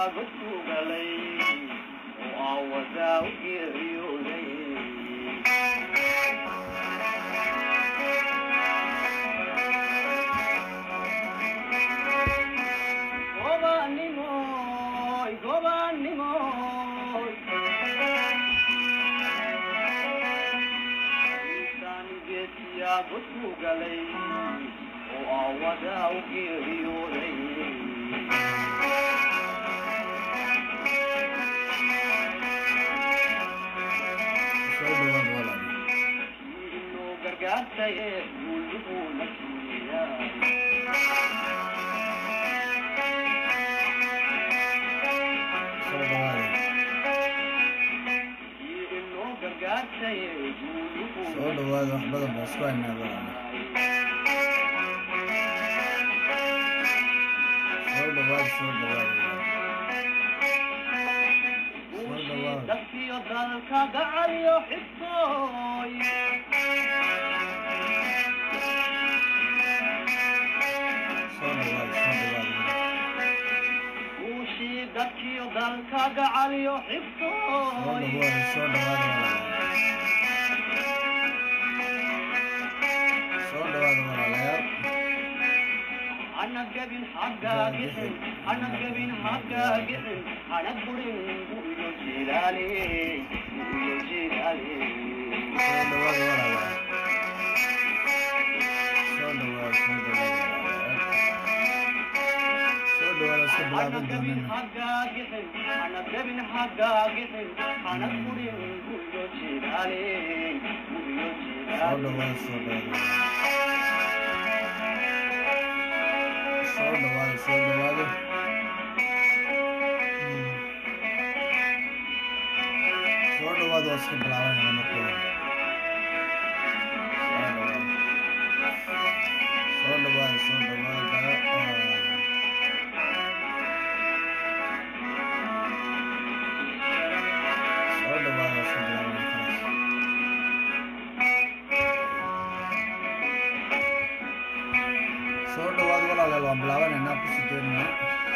soo dhawaada wax badan baa isku haynaa walaala soo dhawaada soo dhawaada soo dhawaada soo dhawaada soo dhawaada soo dhawaada soo dhawaada walaala soo dhawaada walaalayaal soo dhawaada walaalayaal soo dhawaada soo dhawaada walaalayaal soo dhawaada iska bilaaban doonana soo dhawaada soo dhawaada soo dhawaada soo dhawaada soo dhawaada waa iska bilaabanayna marka hore soo dhawaada soo dhawaada soo dhawaada soo dhawaada iska bilaabanayna soo dhawaada walaalayaal waan bilaabanaynaa kusii doonaynaa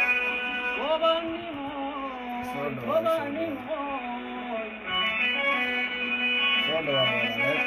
soo dhawaada soo dhawaada soo dhawaada walaalayaal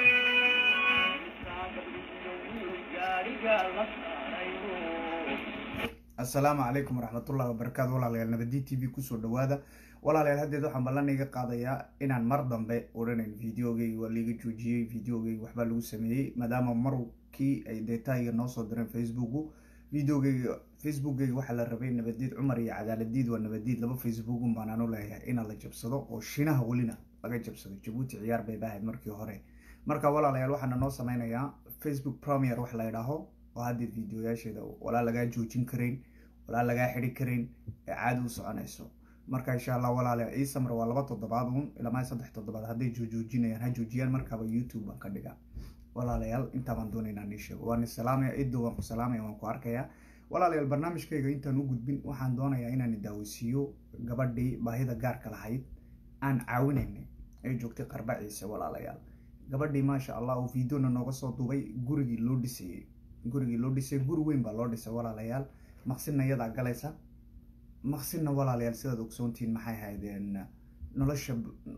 asalaamu calaykum waraxmatullahi wabarakaatu walaalayaal nabadi t v kusoo dhawaada walaalayaal haddeed waxaan ballan iga qaadayaa inaan mar dambe odhanayn videogeyga waa liiga joojiyey videogeyga waxbaa lagu sameeyey maadaama markii ay deetaayiga noo soo direen facebooku videogeyga facebookgeyga waxaa la rabay nabadiid cumar iyo cadaaladiid waa nabadiid laba facebookun baan anu leeyahay inaan la jabsado oo shinaha welina laga jabsado jabuuti ciyaar bay bahayd markii hore marka walaalayaal waxaana noo sameynayaa facebook premier wax la idhaaho oo haddeed videoyaasheeda walaa lagaa joojin karayn walaa lagaa xidhi karayn ee caadi u soconayso marka insha allah walaalayaal ii samra waa laba toddobaad uun ilaa saddex toddobaad hadday joojinayaan ha joojiyaan markaaba youtube baan ka dhigaa walaalayaal intaa baan doonaynaa nii sheego waan salaamaya iddo waan ku salaamaya waan ku arkayaa walaalayaal barnaamijkayga intaan u gudbin waxaan doonayaa inaan daaweysiiyo gabadhii baahida gaarka lahayd aan caawinaynay ay joogtay qarba ciise walaalayaal gabadhii maasha allah oo videona nooga soo duubay gurigii loo dhisayey gurigii loo dhisay guri weyn baa loo dhisay walaalayaal maqsinna iyadaa galaysa maqsinna walaalayaal sidaad ogsoontihiin maxay haydeen nolosha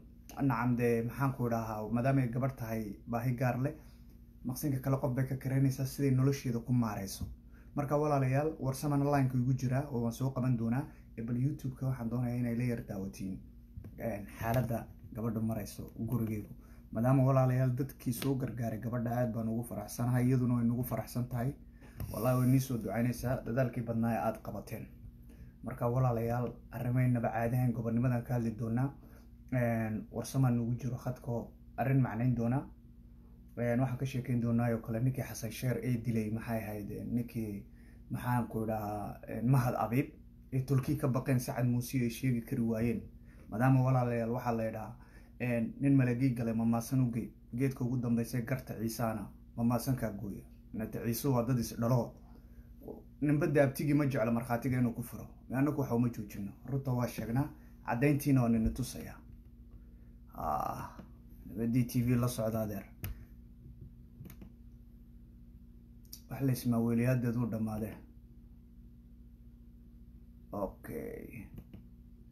nacam dee maxaan ku idhahaa maadaama ay gabadh tahay baahi gaar leh maqsinka kale qof bay ka karaynaysaa siday nolosheeda ku maareyso marka walaalayaal warsamana lineka igu jiraa oo waan soo qaban doonaa bal youtube-ka waxaan doonayaa inay la yar daawatiin xaaladda gabadha mareyso gurigeedu maadaama walaalayaal dadkii soo gargaaray gabadha aad baan ugu faraxsanahay iyaduna way nagu faraxsan tahay wallahi way nii soo ducaynaysaa dadaalkii badnaa ee aada qabateen marka walaalayaal arrimeynaba caadahan gobonnimadan ka hadli doonaa warsamaa nagu jiro khadko arrin macnayn doonaa waxaan ka sheekeyn doonaa oo kale ninkii xasan sheer ee dilay maxay ahayd ninkii maxaan ku idhahaa mahad abiib ee tulkii ka baqeen sacad muuse ay sheegi kari waayeen maadaama walaalayaal waxaa la idhahaa nin malagii galay mamaasan u gey geedka ugu dambeysay garta ciisaana mamaasankaa gooya nate ciise waa dad isdhalo ninbada abtigii ma jeclo markhaatiga inuu ku furo anaku waxa uma joojino runta waa sheegnaa caddayntiina waa nina tusaya nabadii t v la socda adeer wax la ismaaweeliyaadeed u dhammaadee okay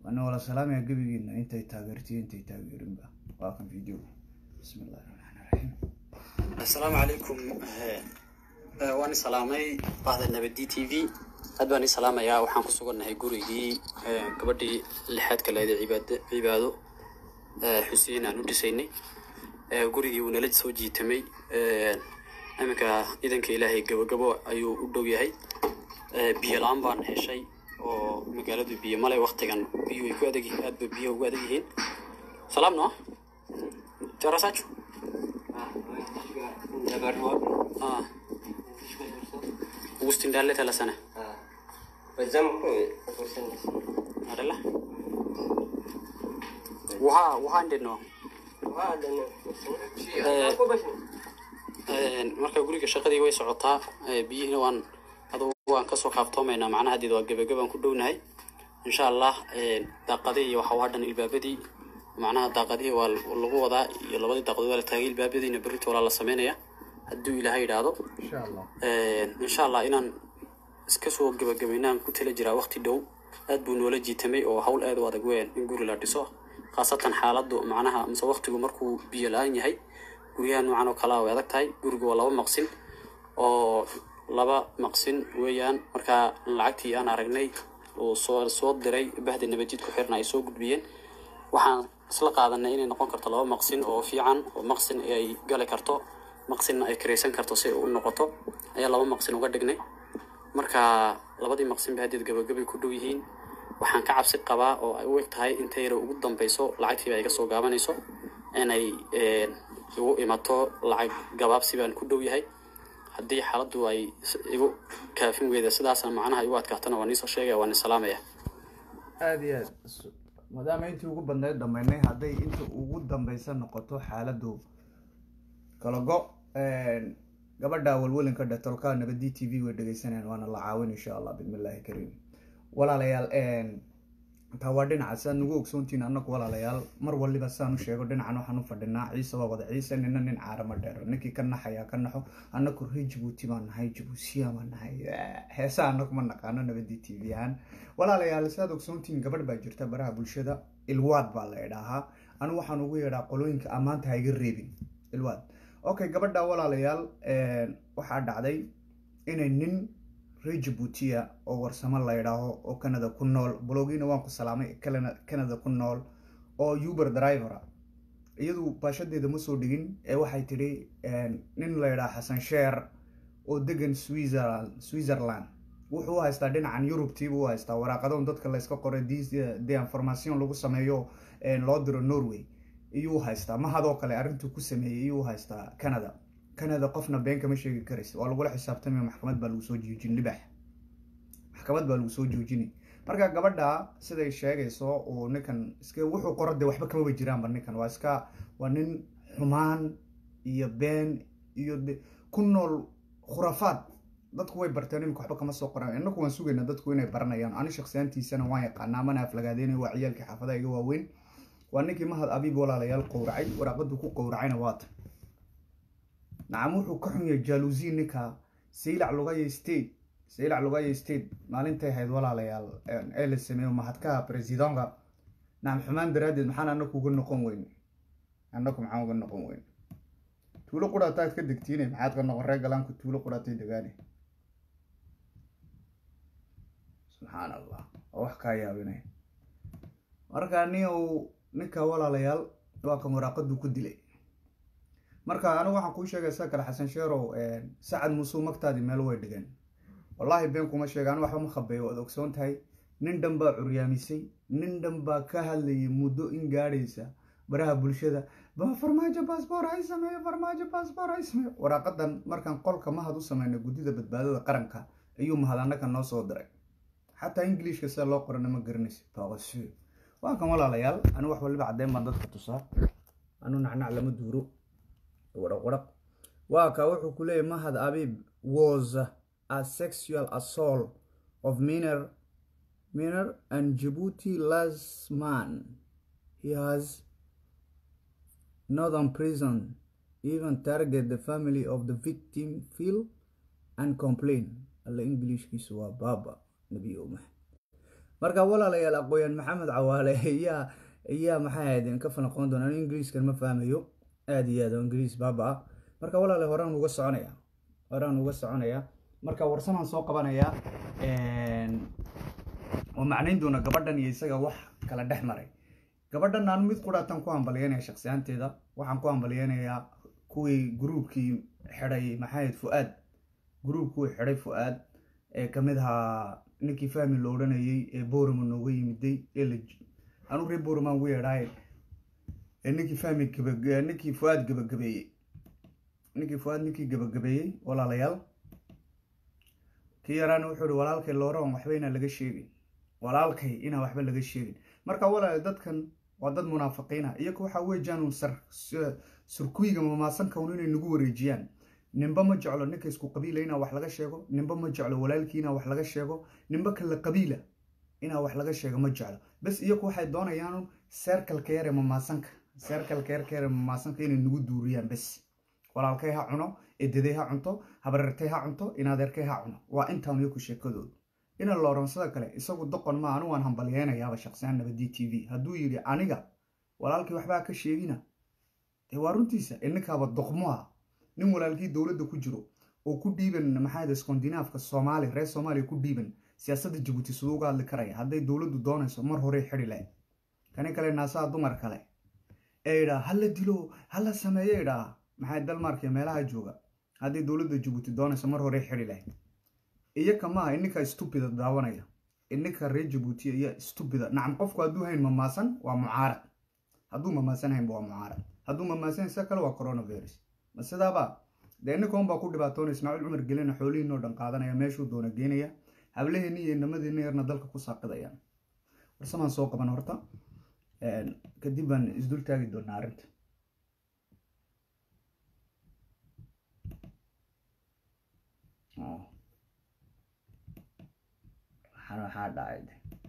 waana wala salaamaya gebigiina intay taageertiyo intay taageerinba waa kan video bismi illahi raxmaani raxiim assalaamu calaykum waan salaamay bahda nabadi t v aad baan ii salaamayaa waxaan ku sugannahay gurigii gabadhii lixaadka leeday cibaado cibaado xuseen aan u dhisaynay gurigii uu nala soo jiitamay iminka idanka ilaahay gabagabo ayuu u dhow yahay biyo la-aan baan heshay oo magaaladu biyo male waktigan biyo ay ku adag aad ba biyo ugu adag yihiin salaam no jarasacho ah Agustin dalle tala sana adala waha waha ndeno marka guriga shaqadii way socotaa biyihiina waan adugu waan kasoo kaaftoomaynaa macnaha hadeed waa gebagabaan ku dhownahay insha allah daaqadii iyo waxa waa dhan ilbaabadii macnaha daaqadihii waa lagu wadaa iyo labadii daaqadood waa la taagay ilbaabadiina berrito walaa la sameynaya hadduu ilaahay idhaahdo insha allah insha allah inaan iska soo gebagabaynaan ku tala jiraa waqti dhow aad buu noola jiitamay oo hawl aad u adag weyn in guri la dhiso khaasatan xaaladdu macnaha mise waqtigu markuu biyo la-aan yahay guryaha noocan oo kalea way adag tahay gurigu waa laba maqsin oo laba maqsin weeyaan markaa lacagtii aan aragnay uu soo soo diray bahda nabadjid ku xirna ay soo gudbiyeen waxaan isla qaadanay inay noqon karto laba maqsin oo fiican oo maqsin ay gali karto maqsinna ay karaysan karto si ay u noqoto ayaa laba maqsin uga dhignay marka labadii maqsin ba haddeed gabagabay ku dhow yihiin waxaan ka cabsi qabaa oo ay u eg tahay inta yara ugu dambeyso lacagtiiba iga soo gaabanayso inay igu imato lacag gabaabsi baan ku dhow yahay haddii xaaladdu ay igu kaafin weyda sidaasna macnaha igu adkaatana waa niisoo sheegaya waa ni salaamaya aada iyo aad maadaama intii ugu badneyd dhammaynay hadday inta ugu dambeysa noqoto xaaladdu kala go gabadha walwelinka dhetolka nabadi t v way dhegeysanayaan waana la caawin insha allah bismillahi kariim walaalayaal taa waa dhinaca siaad nagu ogsoontihiin annagu walaalayaal mar waliba sidaan u sheego dhinacan waxaan u fadhinaa ciise waa wada ciise nina nin caarama dheero ninkii ka naxayaa ka naxo annagu ree jabuuti baan nahay jabuusiya baan nahay heesa annagu ma naqaano nabadi t v ahaan walaalayaal sidaad ogsoontihiin gabadh baa jirta baraha bulshada ilwaad baa la idhaahaa anigu waxaan ugu yeedhaa qolooyinka ammaanta ha iga reebin ilwaad okay gabadha walaalayaal waxaa dhacday inay nin ree jabuutiya oo warsamo la ydhaaho oo canada ku nool blogiina waan ku salaamay canada ku nool oo uber drivera iyadu baashadeeda ma soo dhigin ee waxay tidhi nin la ydhaha xasan sheer oo degan switzerland switzerland wuxuu u haystaa dhinacan yurubtiibuu u haystaa waraaqadoon dadka layska qoray de information lagu sameeyo loo diro norway iyuu haystaa mahadoo kale arrintuu ku sameeyey iyuu haystaa canada canada qofna been kama sheegi karaysa waa lagula xisaabtamaya maxkamad baa lagu soo joojin libax maxkamad baa lagu soo joojinay marka gabadha siday sheegayso uu ninkan iska wuxuu qoro dee waxba kamaba jiraanba ninkan waa iska waa nin xumaan iyo been iyo de ku nool khurafaad dadku way barteen imika waxba kama soo qoran inaku waan sugaynaa dadku inay baranayaan ani shaksiyaantiisana waan yaqaanaa mana aflagaadeynay waa ciyaalkii xaafadaha iga waaweyn waa ninkii mahad abiib walaalayaal qowracay waraaqaduu ku qowracayna waata nacam wuxuu ka xun yahay jaluusi ninka saylac lugaya state saylac lugaya state maalintay ahayd walaalayaal ee la sameeyo mahadkaha presidentka nacam xumaan daraaddeed maxaan anaku uga noqon weyn anaku maxaan uga noqon weyn tuulo quraataad ka degtiine maxaad ka noqon reer galaanku tuulo quraatay degaane subxaan allah oo wax kaa yaabinay marka nin uu ninka walaalayaal waa kan waraaqaduu ku dilay marka anigu waxaan kuu sheegay sida kale xasan sheerow sacad muusuu magtaadii meel way dhigeen wallaahi been kuma sheega anigu waxba ma khabeeyo waad ogsoon tahay nin dhan baa curyaamisay nin dhan baa ka hadlayay muddo in gaadhaysa baraha bulshada ba farmaajo baasboor hay sameeyo farmaajo baasboor hay sameeyo waraaqadan markaan qolka mahad u sameynay guddida badbaadada qaranka ayuu mahad annaka noo soo diray xataa ingiliishka sida loo qorana ma garanaysa baqasho waa kan walaalayaal anigu wax waliba caddeyn baan dadka tusaa anu nacnac lama duuro wadhaq wadhaq waa ka wuxuu ku leeyahy mahad abiib was a sexual assault of minor minor and djibouti last man he has northern prison even target the family of the victim feel and complain alla englishkiisu waa baaba nabi omah marka walaalayaal aqooyan maxamed cawaale iyaa iyaa maxay ahayd ka falanqoon doona anu ingiriiskan ma fahmayo aada iyo aad oo ingiriis baaba ah marka walaala horaan uga soconaya horaan uga soconaya marka warsamaan soo qabanaya oo macnayn doona gabadhan iyo isaga wax kala dhex maray gabadhan aan mid quraatan ku hambalyeynaya shaksiyaanteeda waxaan ku hambalyeynayaa kuwii gruubkii xidhay maxayd fu-aad gruubkii xidhay fu-aad ee kamid ahaa ninkii fahmi la odhanayay ee boorama nooga yimiday ee la anu ree boormaan ugu yeedhaaye ee ninkii fahmi gaba ninkii fu-aad gabagabeeyey ninkii fu-aad ninkii gabagabeeyey walaalayaal kii yaraana wuxuu ihi walaalkay looran waxba inaan laga sheegin walaalkay inaan waxba laga sheegin marka walaal dadkan waa dad munaafiqiina iyaku waxaa weejaan surkuyga mamaasankaun inay nagu wareejiyaan ninba ma jeclo ninka isku qabiila inaa wax laga sheego ninba ma jeclo walaalkii inaa wax laga sheego ninba kala qabiila inaa wax laga sheego ma jeclo bas iyaku waxay doonayaan seerkalka yar ee mamaasanka seerkalka yarka yar ee mamaasanka inay nagu duuriyaan bas walaalkay ha cuno edaday ha cunto habareertay ha cunto inadeerkay ha cuno waa intaan iyaku sheekadoodu ina looronsada kale isagu doqon ma anu waan hambalyeynayaaba shaqsiyaan nabadi t v hadduu yidhi aniga walaalkii waxbaa ka sheegina dee waa runtiisa ininkaaba doqmo ah nin walaalkii dowladda ku jiro oo ku dhiiban maxaayda skandinaafka soomaali reer soomaaliya ku dhiiban siyaasadda jabuuti siduu uga hadli karaya hadday dowladdu doonayso mar horey xidhi lahayd kani kale naasaha dumar kale ee idhaa hala dilo hala sameeyo idhaa maxay dalmaarka meelaha jooga hadday dowladda jabuuti doonayso mar horey xidhi lahayd iyaka maaha ininka stupida daawanaya ininka reer jabuuti iyo stupida nacam qofku hadduu hayn mamaasan waa mucaarad hadduu mamaasan haynba waa mucaarad hadduu mamaasan isa kale waa coronavirus ma sidaaba dee ininkaun baa ku dhibaatoona ismaaciil cumar gelina xoolihiinoo dhan qaadanaya meeshuu doona geenaya hableheeni iyo inamadiina yarna dalka ku saaqidayaan warsamaan soo qaban horta kadib baan isdul taagi doonaa arrinta waxaa dhacay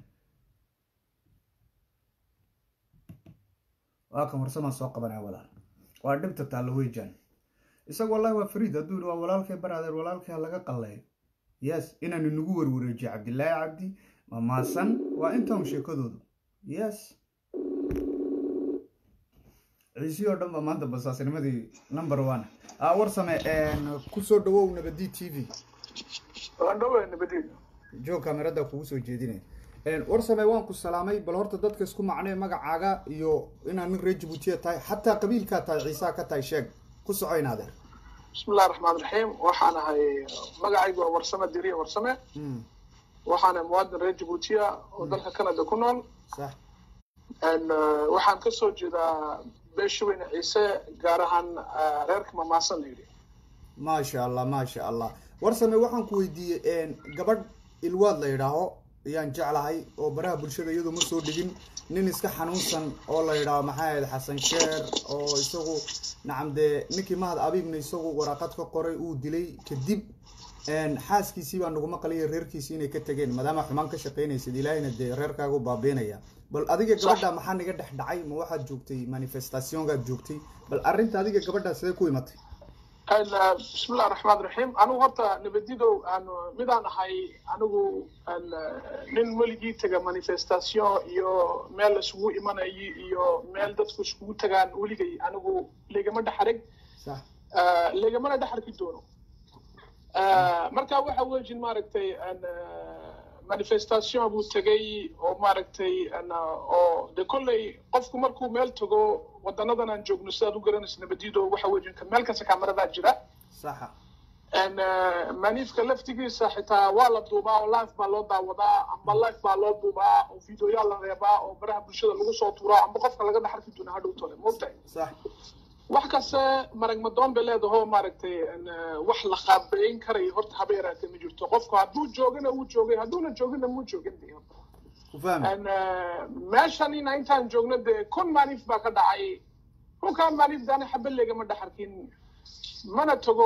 waa kan warsamaan soo qabanaya walaal waa dhibta taallo weyjaan isaga wallahi waa fariid hadduu yihi waa walaalkay baraadeer walaalkay ha laga qalleeyo yes inaan inagu warwareejiyo cabdilaahi cabdi mamaasan waa intaan sheekadoodu yes ciisii oo dhan ba maanta basaasnimadii number one warsame kusoo dhawow nabadi t v joog kamerada kugu soo jeedinaya warsame waan ku salaamay bal horta dadka isku macnee magacaaga iyo inaad nin reer jabuutiya tahay xataa qabiilkaa tahay ciisaa ka tahay sheeg ku soco inaadeer bismillahi raxmaan raxiim waxaan ahay magacaygu waa warsame diriya warsame waxaana muwaadin reer jabuutiya oo dalka canada ku nool sax waxaan kasoo jeedaa beesha weyne ciise gaar ahaan reerka mamaasan la yidhi maasha allah maasha allah warsame waxaan ku weydiiyey gabadh ilwaad la yidhaaho ayaan jeclahay oo baraha bulshada iyadu ma soo dhigin nin iska xanuunsan oo la yidhaaho maxaa ahayd xasan sheer oo isagu nacam dee ninkii mahad abiibna isagu waraaqad ka qoray uu dilay kadib xaaskiisii baa naguma qalaya reerkiisii inay ka tegeen maadaama xumaan ka shaqaynaysid ilaahayna dee reerkaagu baabiinaya bal adiga gabadha maxaa naga dhex dhacay ma waxaad joogtay manifestationkaad joogtay bal arrinta adiga gabadhaa sidee ku imatay bismillahi raxmaan raxiim anigu horta nabadidow aan midaan ahay anigu nin weligii tega manifestation iyo meel isugu imanayo iyo meel dadku iskugu tagaan weligay anigu legama dhexareg sax legamana dhexarki doono marka waxa wejin maaragtay manifestation buu tegay oo maaragtay oo de kolley qofku markuu meel tago wadanadan aan joogno sidaad u garanaysa nabadido waxa wejinka meel kasta kamaradaa jira saxa maniifka laftigiisa xitaa waa la duubaa oo life baa loo daawadaa amba life baa loo duubaa oo videoyaa la reebaa oo baraha bulshada lagu soo tuuraa amba qofka laga dhaxarki doona hadhow tole moogtahay sax wax kaste marag madoon bay leedaho maaragtay wax la qaabeyn karayo horta haba yaraatee ma jirto qofku hadduu joogana wuu joogay hadduuna joogina muu joogin de ku fahmi meeshanina intaan joogno dee kun maaniif baa ka dhacay kunkaa maaniif daana xaba legama dhaxarkin mana tago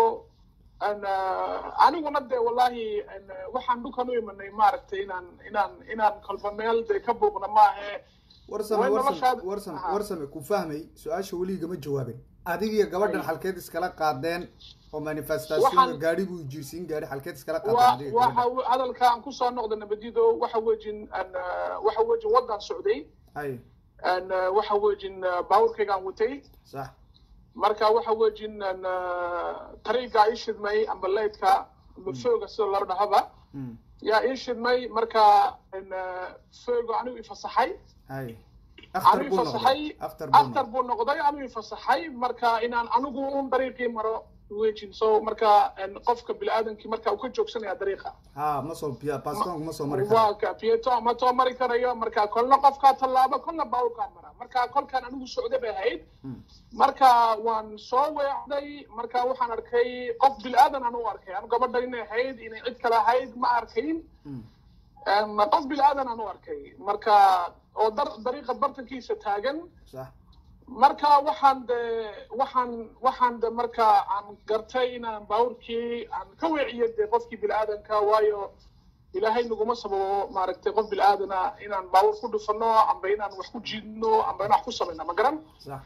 aniguna dee wallahi waxaan dhulkan u imanay maaragtay inaan inaan inaan kolba meel dee ka buuqna maahe warsame Way warsame noloshaada- warsame Aha. warsame ku fahmay su-aasha weligama jawaabin adig iyo gabadhan xalkeed iskala qaadeen oo manifestation Waxaan- gaari buu jiirsiin gaari xalkeed iskala qaadeen wa adiga waxa gabadhan w- hadalka aan kusoo noqda nabadido waxa wejin aan ah, waxa wejin wadan socday hay aan ah, waxa wejin ah, baabuurkaygaan watay sax marka waxa wejin aan ah, tariiga ii shidmay amba leydka amba fooga sida loo dhahaba Mm. yaa ii shidmay marka aan ah, fooga anigu ifasaxay hay after anigu buu ifasaxay noqday after buu after noqday buu noqday anigu ifasaxay marka inaan anigu un dariiqii maro wejin so marka aan qofka biniaadamkii marka uu ka joogsanaya dariiqa ha ma soo biya bastonku ma soo mari karo waa ka pieto ma soo mari karayo marka kolna qofkaa tallaabo kolna baabuurkaa mara marka kolkaan anigu socday bay ahayd Mm. marka waan soo weecday marka waxaan arkay qof bilaadan aan u arkay anu gabadha inay ahayd inay cid kale ahayd ma arkayn Mm. Em, qof bilaadan aan u arkay marka oo dar dariiqa bartankiisa taagan sax marka waxaan de waxaan waxaan de marka aan gartay inaan baabuurkii aan ka weeciyo de qofkii bilaadanka waayo ilaahay naguma sababo maaragtay qof bil'aadana inaan baabuur ku dhufano amba inaan wax ku jiidno amba inaan wax ku samayno ma garan sax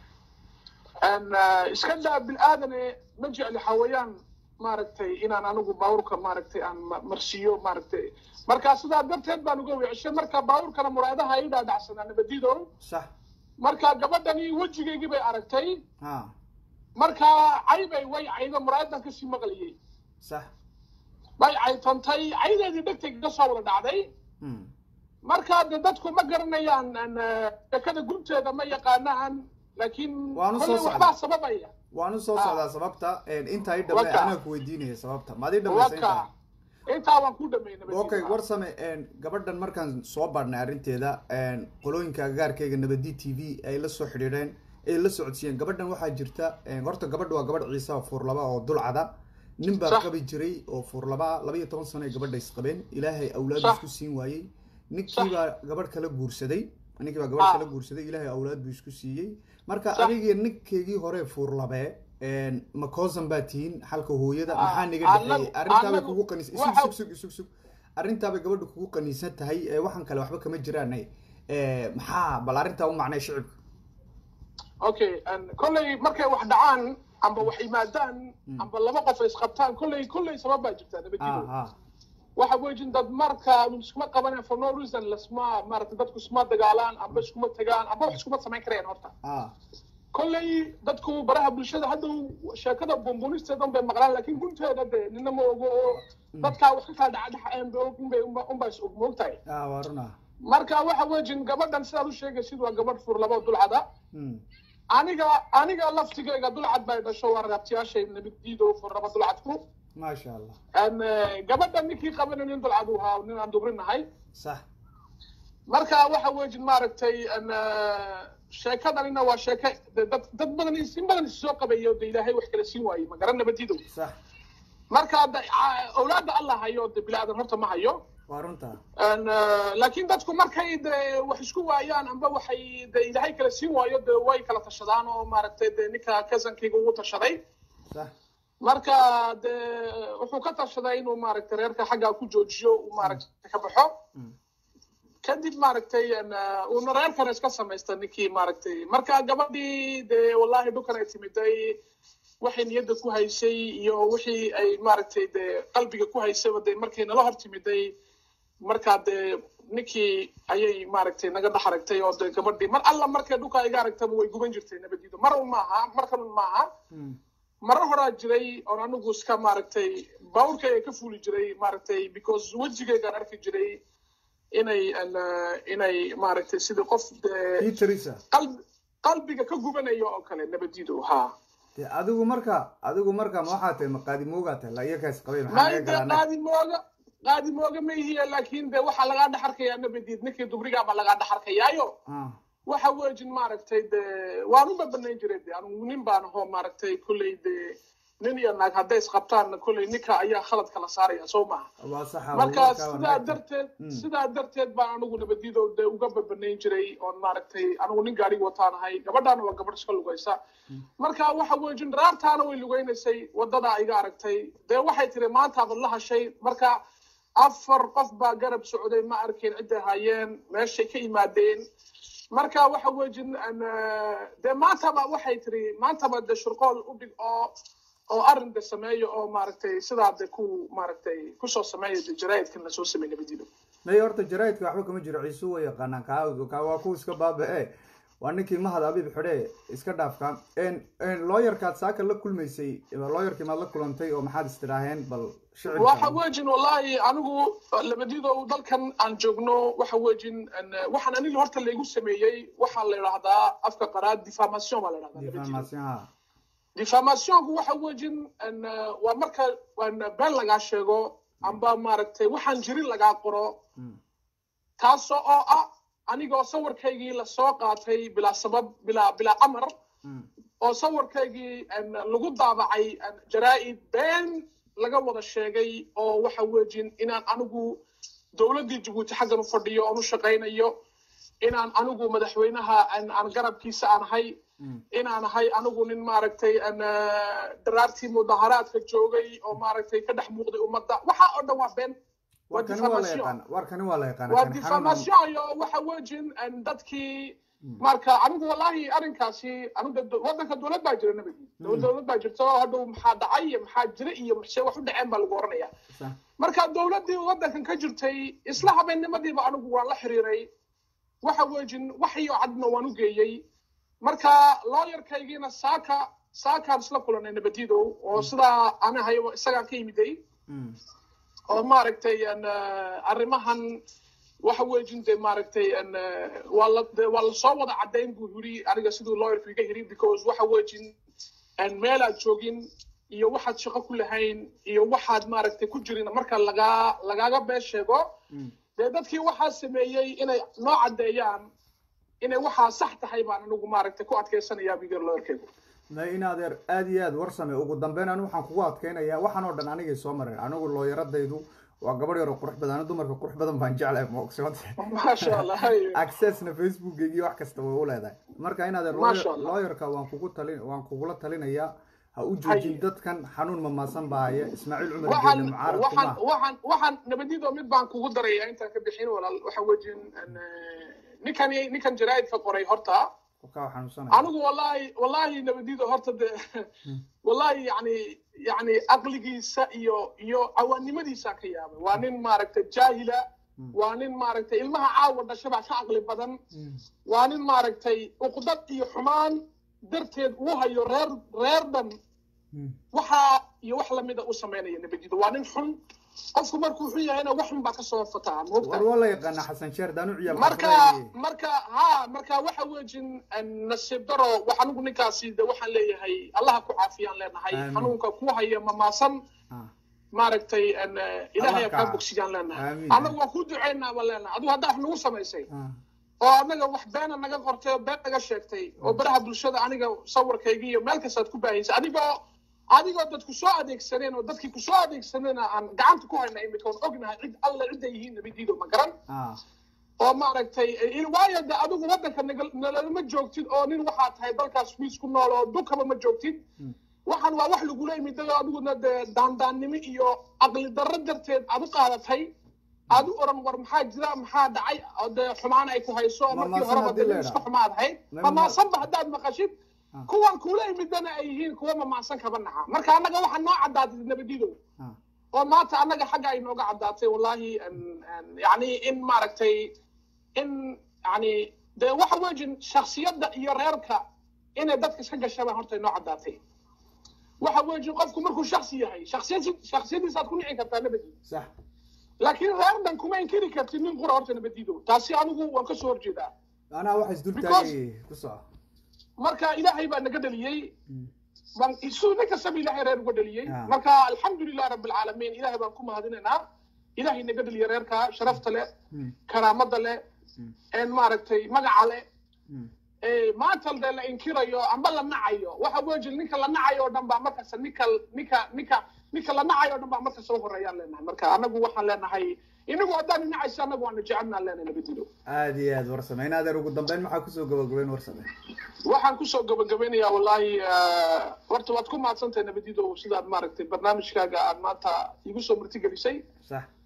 Een, eh, iska daa bil'aadane ma jecli xawayaan maaragtay inaan anigu baabuurka maaragtay aan ma- marsiiyo maaragtay marka sidaa darteed baan uga weecishay marka baabuurkana muraadaha ii dhaadhacsanaa nabadido sax marka gabadhani wejigaygii bay aragtay ha marka caybay way caydo muraadan kasii maqliyey sax way caytantay caydeedii dhegtay kaga soo wada dhacday Mm. marka de dadku ma garanayaan aan, eh, sheekada gunteeda ma yaqaanaan laakiin Waanu soo kolley socdaa. waxbaa sababaya waanu soo Ah. socdaa sababta intaa i dhamay Waka. anaa ku weydiinaya sababta maad ii dhamaysa intaa waka intaa waan ku dhameynay okay war same gabadhan markaan soo baadhnay arrinteeda qolooyinka agaarkayga nabadi t v ay la soo xidhiidheen ay la socodsiiyeen gabadhan waxaa jirta horta gabadha waa gabadh ciise oo fuurlaba oo dulcada nin baa Sax. qabi jiray oo fuurlaba laba iyo toban sano ay gabadha isqabeen ilaahay awlaad Sax. isku siin waayey Sax. ninkii baa gabadh kala guursaday ninkii baa gabadh Ah. kala guursaday ilaahay awlaad buu isku siiyey marka Sax. adiga ninkeygii hore fuurlabee makoosan baa tihiin xalka hooyada Ah, maxaa niga annagu- dhexeeyey arrintaabay annagu kugu qanis isug waxa- sug sug isug sug arrintaabay gabadha kugu qaniisan tahay ee waxaan kale waxba kama jiraan ee, maxaa bal arrintaa u macnay shicibka okay and kolley markay wax dhacaan amba wax yimaadaan amba laba qof ay isqabtaan kolley kolley sabab baa jirta ah nabadiido ah waxa wejin dad marka iskuma qabanayaan for no reason lasma maaragtay dadku iskuma dagaalaan amba iskuma tagaan amba wax iskuma samayn karayaan horta ah kolley dadku baraha bulshada hadda sheekada bumbunisteedan bay maqlaan laakiin gunteeda de nina ma ogo oo dadkaa wax ka kala dhaca dhaxeen bay og unbay unbaa is og moogtahay ah waa runa marka waxa wejin gabadhan sidaad u sheegaysid waa gabadh fur laba dulcada Hmm. aniga aniga laftigayga dulcad bay dhasho waa ragaabtiyaashay nabaddiido fur laba dulcadku maasha allah Een, eh, gabadhan ninkii qabana nin dulcad u ahaa nin aan dubrinahay sax marka waxa wejin maaragtay een, eh, sheekadanina waa sheeke de dad dad badan is- in badan issoo qabayo de ilaahay wax kala siin waayey ma garan nabadiido sax marka de- a- awlaadda allah hayo de bilaadan horta ma hayo waa runta Een, eh, laakiin dadku markay de wax isku waayaan amba waxay de ilaahay kala siin waayo de way kala tashadaan oo maaragtay de ninka kasankayga ugu tashaday sax marka de wuxuu ka tashaday inuu maaragtay reerka xaggaa ku joojiyo uu maaragtay ka baxo Mm. kadib maaragtay een, eh, uuna reerkana iska samaysta ninkii maaragtay marka gabadhii de wallahi dhukan ay timiday waxay niyadda ku haysay iyo wixii ay maaragtay de qalbiga ku haysayba de markay nala hor timiday markaa de ninkii ayay maaragtay naga dhex aragtay oo de gabadhii mar alla markay dhuka iga aragtaba way guban jirtay nabadiido mar un maaha mar kalun maaha Hmm. marar horaa jiray oon anigu iska maaragtay baaburkayga ka fuuli jiray maaragtay because wejigaygaan arki jiray inay een, eh, inay maaragtay sidii qof dee ii tarisa qalb qalbiga ka gubanayo oo kale nabadiidu haa de adigu marka adigu marka ma waxaa tahay maqaadimoogaa tahay la iyakaas qabay maxaa naga maanta galaanay qaadimooga qaadimooga ma ihiya laakiin de waxaa lagaa dhex arkayaa nabadiid ninkii dubrigaaba lagaa dhex arkayaayo ah waxa wejin maaragtay de waanuma banayn jiray de anigu nin baan ahoo maaragtay kolley de nin iyo naag hadday isqabtaan kolley ninka ayaa khaladka la saaraya soo maaha waa saxa marka warkaa waa sidaa naagta. darteed Mm. sidaa darteed baan anigu nabadiido de uga babanayn jiray oon maaragtay anigu nin gaadhig wataanahay gabadhaana waa gabadh iska lugaysa marka waxa wejin raartaana way lugaynaysay wadadaa iga aragtay dee waxay tiri maantaabad la hashay marka afar qof baa garab socday ma arkin cidday haayeen meeshay ka yimaadeen marka waxa weejin dee maantaba waxay tiri maantaba de shurqool u dhig oo oo arrin de sameeyo oo maaragtay sidaa de ku maaragtay kusoo sameeya de jaraa'idkan lasoo sameey nabadiido may horta jaraa'idka waxba kama jiro ciisu way yaqaanaan kaa kaa waa kuwa iska baaba-e waa ninkii mahad abiib xidhe iska dhaafka looyarkaad saaka la kulmaysay looyarkii maad la kulantay oo maxaad istidhaaheen bal waxa weejin wallahi anigu labadiido dalkan aan joogno waxa weejin waxaan aniga horta laygu sameeyey waxaa la idhahdaa afka qaraad diffamation baa la idhahdaa diffamationku waxa weejin waa marka been lagaa sheego amba maaragtay waxaan jirin lagaa qoro taasoo oo ah anigoo sawirkaygii lasoo qaatay bilaa sabab bilaa bilaa amar oo sawirkaygii lagu daabacay jaraa'id been laga wada sheegay oo waxa weejin inaan anigu dowladdii jabuuti xaggan u fadhiyo oon u shaqaynayo inaan anigu madaxweynaha aan garabkiisa aan ahay inaan ahay anigu nin maaragtay daraartii mudaharaadka joogay oo maaragtay ka dhex muuqday ummadda waxa oo dhan waa been warkani waa la yaqaan waa diffamation iyo waxa weejin dadkii marka anigu wallahi arrinkaasi anigu waddanka dowlad baa jira nabigi dowlad baa jirta oo hadhow maxaa dhacay iyo maxaa jira iyo maxse wax u dhaceen baa lagu oranaya marka dowladdii waddankan ka jirtay isla habeennimadiiba anigu waan la xiriiray waxa weejin waxyo cadna waan u geeyey marka looyarkaygiina saaka saakaan isla kulanay nabadiidow oo sidaa anahay isagaan ka yimiday oo maaragtay arrimahan waxa weejin de maaragtay waa la waa lasoo wada caddayn buu yiri aniga siduu lawyerku iga yiri because waxa weejin meelaad joogin iyo waxaad shaqo ku lahayn iyo waxaad maaragtay ku jirin marka lagaa lagaaga been sheego dee dadkii waxaa sameeyey inay noo caddeeyaan inay waxaa sax tahay baan anigu maaragtay ku adkaysanayaa bigar lawyerkaygu ma in adeer aada iyo aada warsame ugu dambeyn anigu waxaan kugu adkeynayaa waxaan oo dhan anigay soo mareen anigu looyaradaydu waa gabadh yaroo qurux badan ani dumarka qurux badan baan jeclahay moogsoote maasha allah accessna facebookgii wax kasta way u leedahay marka in adeer looyarka waan kugu talin waan kugula talinayaa ha u joojin dadkan xanuun mamaasan baa haya ismaaciil cumar geele mucaarad kuma waxaan waxaan nabadiido mid baan kugu daraya intaan ka bixin walaal waxa wejin ninkan ninkan jaraa'idka qoray horta anigu wallahi wallahi nabadiido horta de wallahi yani yani aqligiisa iyo iyo cawaannimadiisa ka yaabay waa nin maaragtay jaahila waa nin maaragtay ilmaha caawa dhashabaa ka aqli badan waa nin maaragtay uqdad iyo xumaan darteed uu hayo reer reer dhan waxaa iyo wax lamida u samaynaya nabadiido waa nin xun qofku markuu xun yahayna wax xun baa kasoo fataa war waa la yaqaana xasan sheer daanu ciyaal marka marka ha marka waxa weejin nasiib daro wax anigu ninkaasi de waxaan leeyahay allaha ku caafiyaan leenahay xanuunka ku haya mamaasan maaragtay ilaahay kaa bogsiyaan leenahay annagu waa ku duceynaa baan leenahay adigu haddaa wax nagu samaysay oo annaga wax beena naga qortay oo been naga sheegtay oo baraha bulshada aniga sawirkayga iyo meel kastaad ku baahaysay adigoo adigoo dadku soo adeegsaneen oo dadkii kusoo adeegsanayna aan gacanta ku hayna imika oon ognahay cid alle cidday yihiin nabidiido ma garan oo maaragtay waayo de adigu waddanka nalalama joogtid oo nin waxaa tahay dalkaas miis ku nool oo dukaba ma joogtid waxaan waa wax lagula imiday oo adiguna dee daandaannimo iyo aqli darro darteed aad u qaadatay aad u oran war maxaa jira maxaa dhacay oo dee xumaan ay ku hayso markii horeba de iska xumaad ahayd mamaasanba haddaad maqashid kuwan kula imidana ay yihiin kuwa mamacsan kaba naca marka annaga waxaa noo caddaatay nabadiidow oo maanta annaga xagga ay nooga caddaatay wallahi yani in maaragtay in yani dee waxa weejin shaksiyadda iyo reerka inay dadka iska gashabaan horta noo caddaatay waxa weejin qofku markuu shaksi yahay shaksiyad shaksiyadiisaad ku nici kartaa nabadiid sax laakiin reer dhan kuma inkiri kartid nin qura horta nabadiidow taasi anigu waan kasoo horjeedaa anaa waxa isdultaagay ku soco marka ilaahay baa naga dhaliyey baan siduu nin kastaba ilaahay reer uga dhaliyey marka alxamdulilah rabbi alcaalamiin ilaahay baan ku mahadinaynaa ilaahay naga dhaliya reerka sharafta leh karaamada leh maaragtay magaca leh maanta dee la inkirayo amba la nacayo waxa weji ninka la nacayo oo dhan baa markasta ninka ninka ninka ninka la nacayo o dhan baa markasta u horeeyaan leenahay marka anagu waxaan leenahay inagu haddaan nacaysa anagu waanu jecelnaan leenahay nabadido aada iyo aad warsame in adeer ugu dambeyn maxaa kusoo gabagabeyn warsame waxaan kusoo gabagabeynayaa wallahi horta waad ku mahadsantahay nabadido sidaad maaragtay barnaamijkaaga aad maanta igu soo martigelisay sax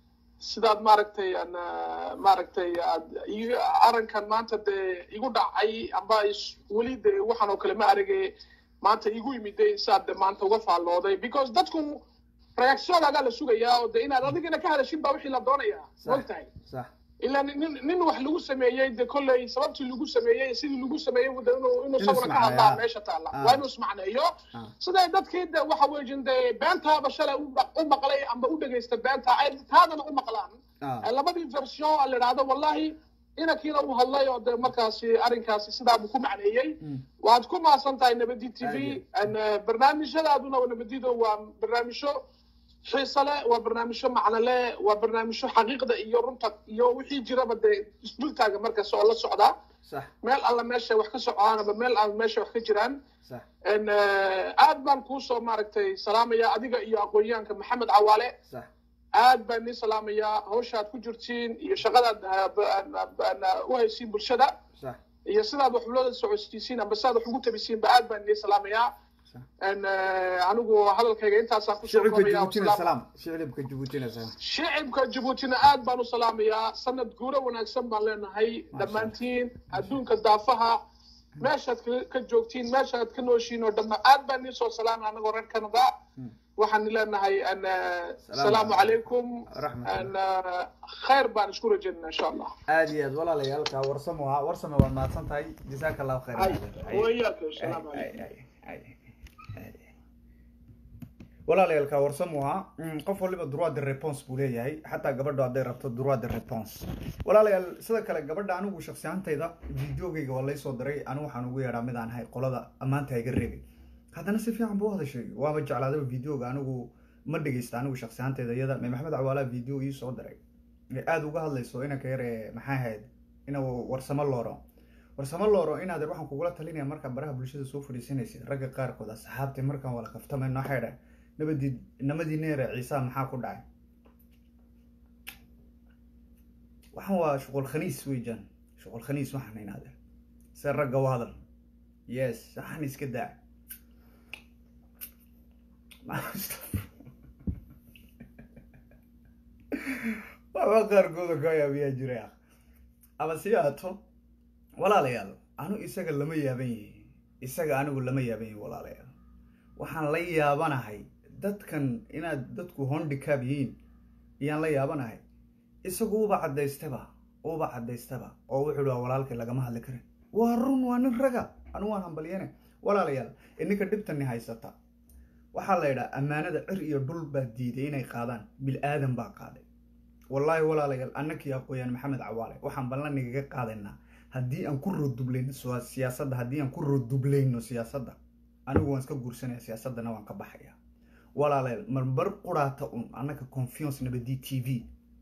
sidaad maaragtay aan maaragtay aad iga arrinkan maanta dee igu dhacay amba is- weli dee waxaan oo kale ma aragay maanta igu yimiday saad de maanta uga faallooday because dadku reactionagaa la sugayaa oo de inaad adigana ka hadashin baa wixii la doonayaa Sax. mogtahay sax ilaa nin nin wax lagu sameeyey de kolley sababtii lagu sameeyey sidii lagu sameeyey de inuu inuu Inuu sawira ka ismacneeyo, hadlaa ah. meesha taalla Ah. waa inuu ismacneeyo Ah. siday dadkii de waxa weejin de beentaaba shalay u maq- u maqlay amba u dhegaysta beenta ay taadana u maqlaan Ah. labadii version a la idhaahdo wallahi inankiina uu hadlay oo de markaasi arrinkaasi sidaabuu ku macneeyey waad ku maasan tahay nabadi t v barnaamijyadaaduna nabadido waa barnaamijyo xiise leh waa barnaamijyo macno leh waa barnaamijyo xaqiiqda iyo runta iyo wixii jiraba dee isdultaaga markaas oo la socdaa sax meel alla meesha wax ka socdaan aba meel alla meesha wax ka jiraan sax En, eh, aad baan kuusoo maaragtay salaamaya adiga iyo aqoonyahanka maxamed cawaale sax aad baan nii salaamayaa hawshaad ku jirtiin iyo shaqadaad ah, ba- ba- ba- u haysiin bulshada sax iyo sidaad wax ulada socodsiisiin amba sidaad wax ugu tabisiinba aad baan nii salaamayaa sax En, eh, anigu hadalkayga intaasaan kusoo shicibka koobaya jabuutina Wasalaam. salaam shicibka jabuutina salaam shicibka jabuutina aad baan u salaamayaa sanad guuro wanaagsan baan leenahay dhammaantiin adduunka daafaha meeshaad ka- ka joogtiin meeshaad ka nooshiin oo dhamma aad baan nii soo salaamay anagoo reer canada waxaan leenahay an asalaamu calaykum Raxmatullahi. an khayr baan isku rajaynaa insha allah aad iyo aad walaalayaalka warsamo waa warsamo waad mahadsan tahay jazaaka allahu khayr Ay, wayaaka asalaamu calaykum walaalayaalka warsamo waa qof waliba droit de réponse buu leeyahay xataa gabadho hadday rabto droit de réponse walaalayaal sida kale gabadha anigu shaksi ahaantayda videogayga waa laysoo diray anigu waxaan ugu yeedhaa mid aan ahay qolada ammaanta iga reebay haddana si fiican buu u hadashay waaba jeclaadaba videoga anigu ma dhegeysta anigu shaksi ahaantayda iyada mee maxamed cawaalaha video ii soo diray ee aada uga hadlayso inanka yar ee maxaa ahayd inuu warsamo looro warsamo looro inaad waxaan kugula talinaya markaa baraha bulshada soo fadhiisanaysid ragga qaarkood asxaabtay markaan wala kaftamayno waxay dhahay nabadii namadii neere ciisaa maxaa ku dhacay waxaan waa shuqul khaniis weejaan shuqul khaniis waxaan inaade se ragga u hadal yes waxaan iska daa waxba qaarkooda ka yaabiyaa jira ama si aato walaalayaal anu isaga lama yaaban yihi isaga anigu lama yaaban yihi walaalayaal waxaan la yaabanahay dadkan inaad dadku hondicab yihiin iyaan la yaabanahay isagu uba caddaystaba uba caddaystaba oo wuxuu waa walaalkay lagama hadli karin waa run waa nin raga anu waan hambalyane walaalayaal ininka dhibtani haysata waxaa la yidhaha ammaanada cir iyo dhul baa diiday inay qaadaan bil aadan baa qaaday wallaahi walaalayaal annakii aqooyaan maxamed cawaale waxaan ballan igaga qaadaynaa haddii aan ku roodublayno siya- siyaasadda haddii aan ku roodublayno siyaasadda anigu waan iska guursanaya siyaasaddana waan ka baxaya walaalayaal marbar quraata un annaka confiance nabadi t v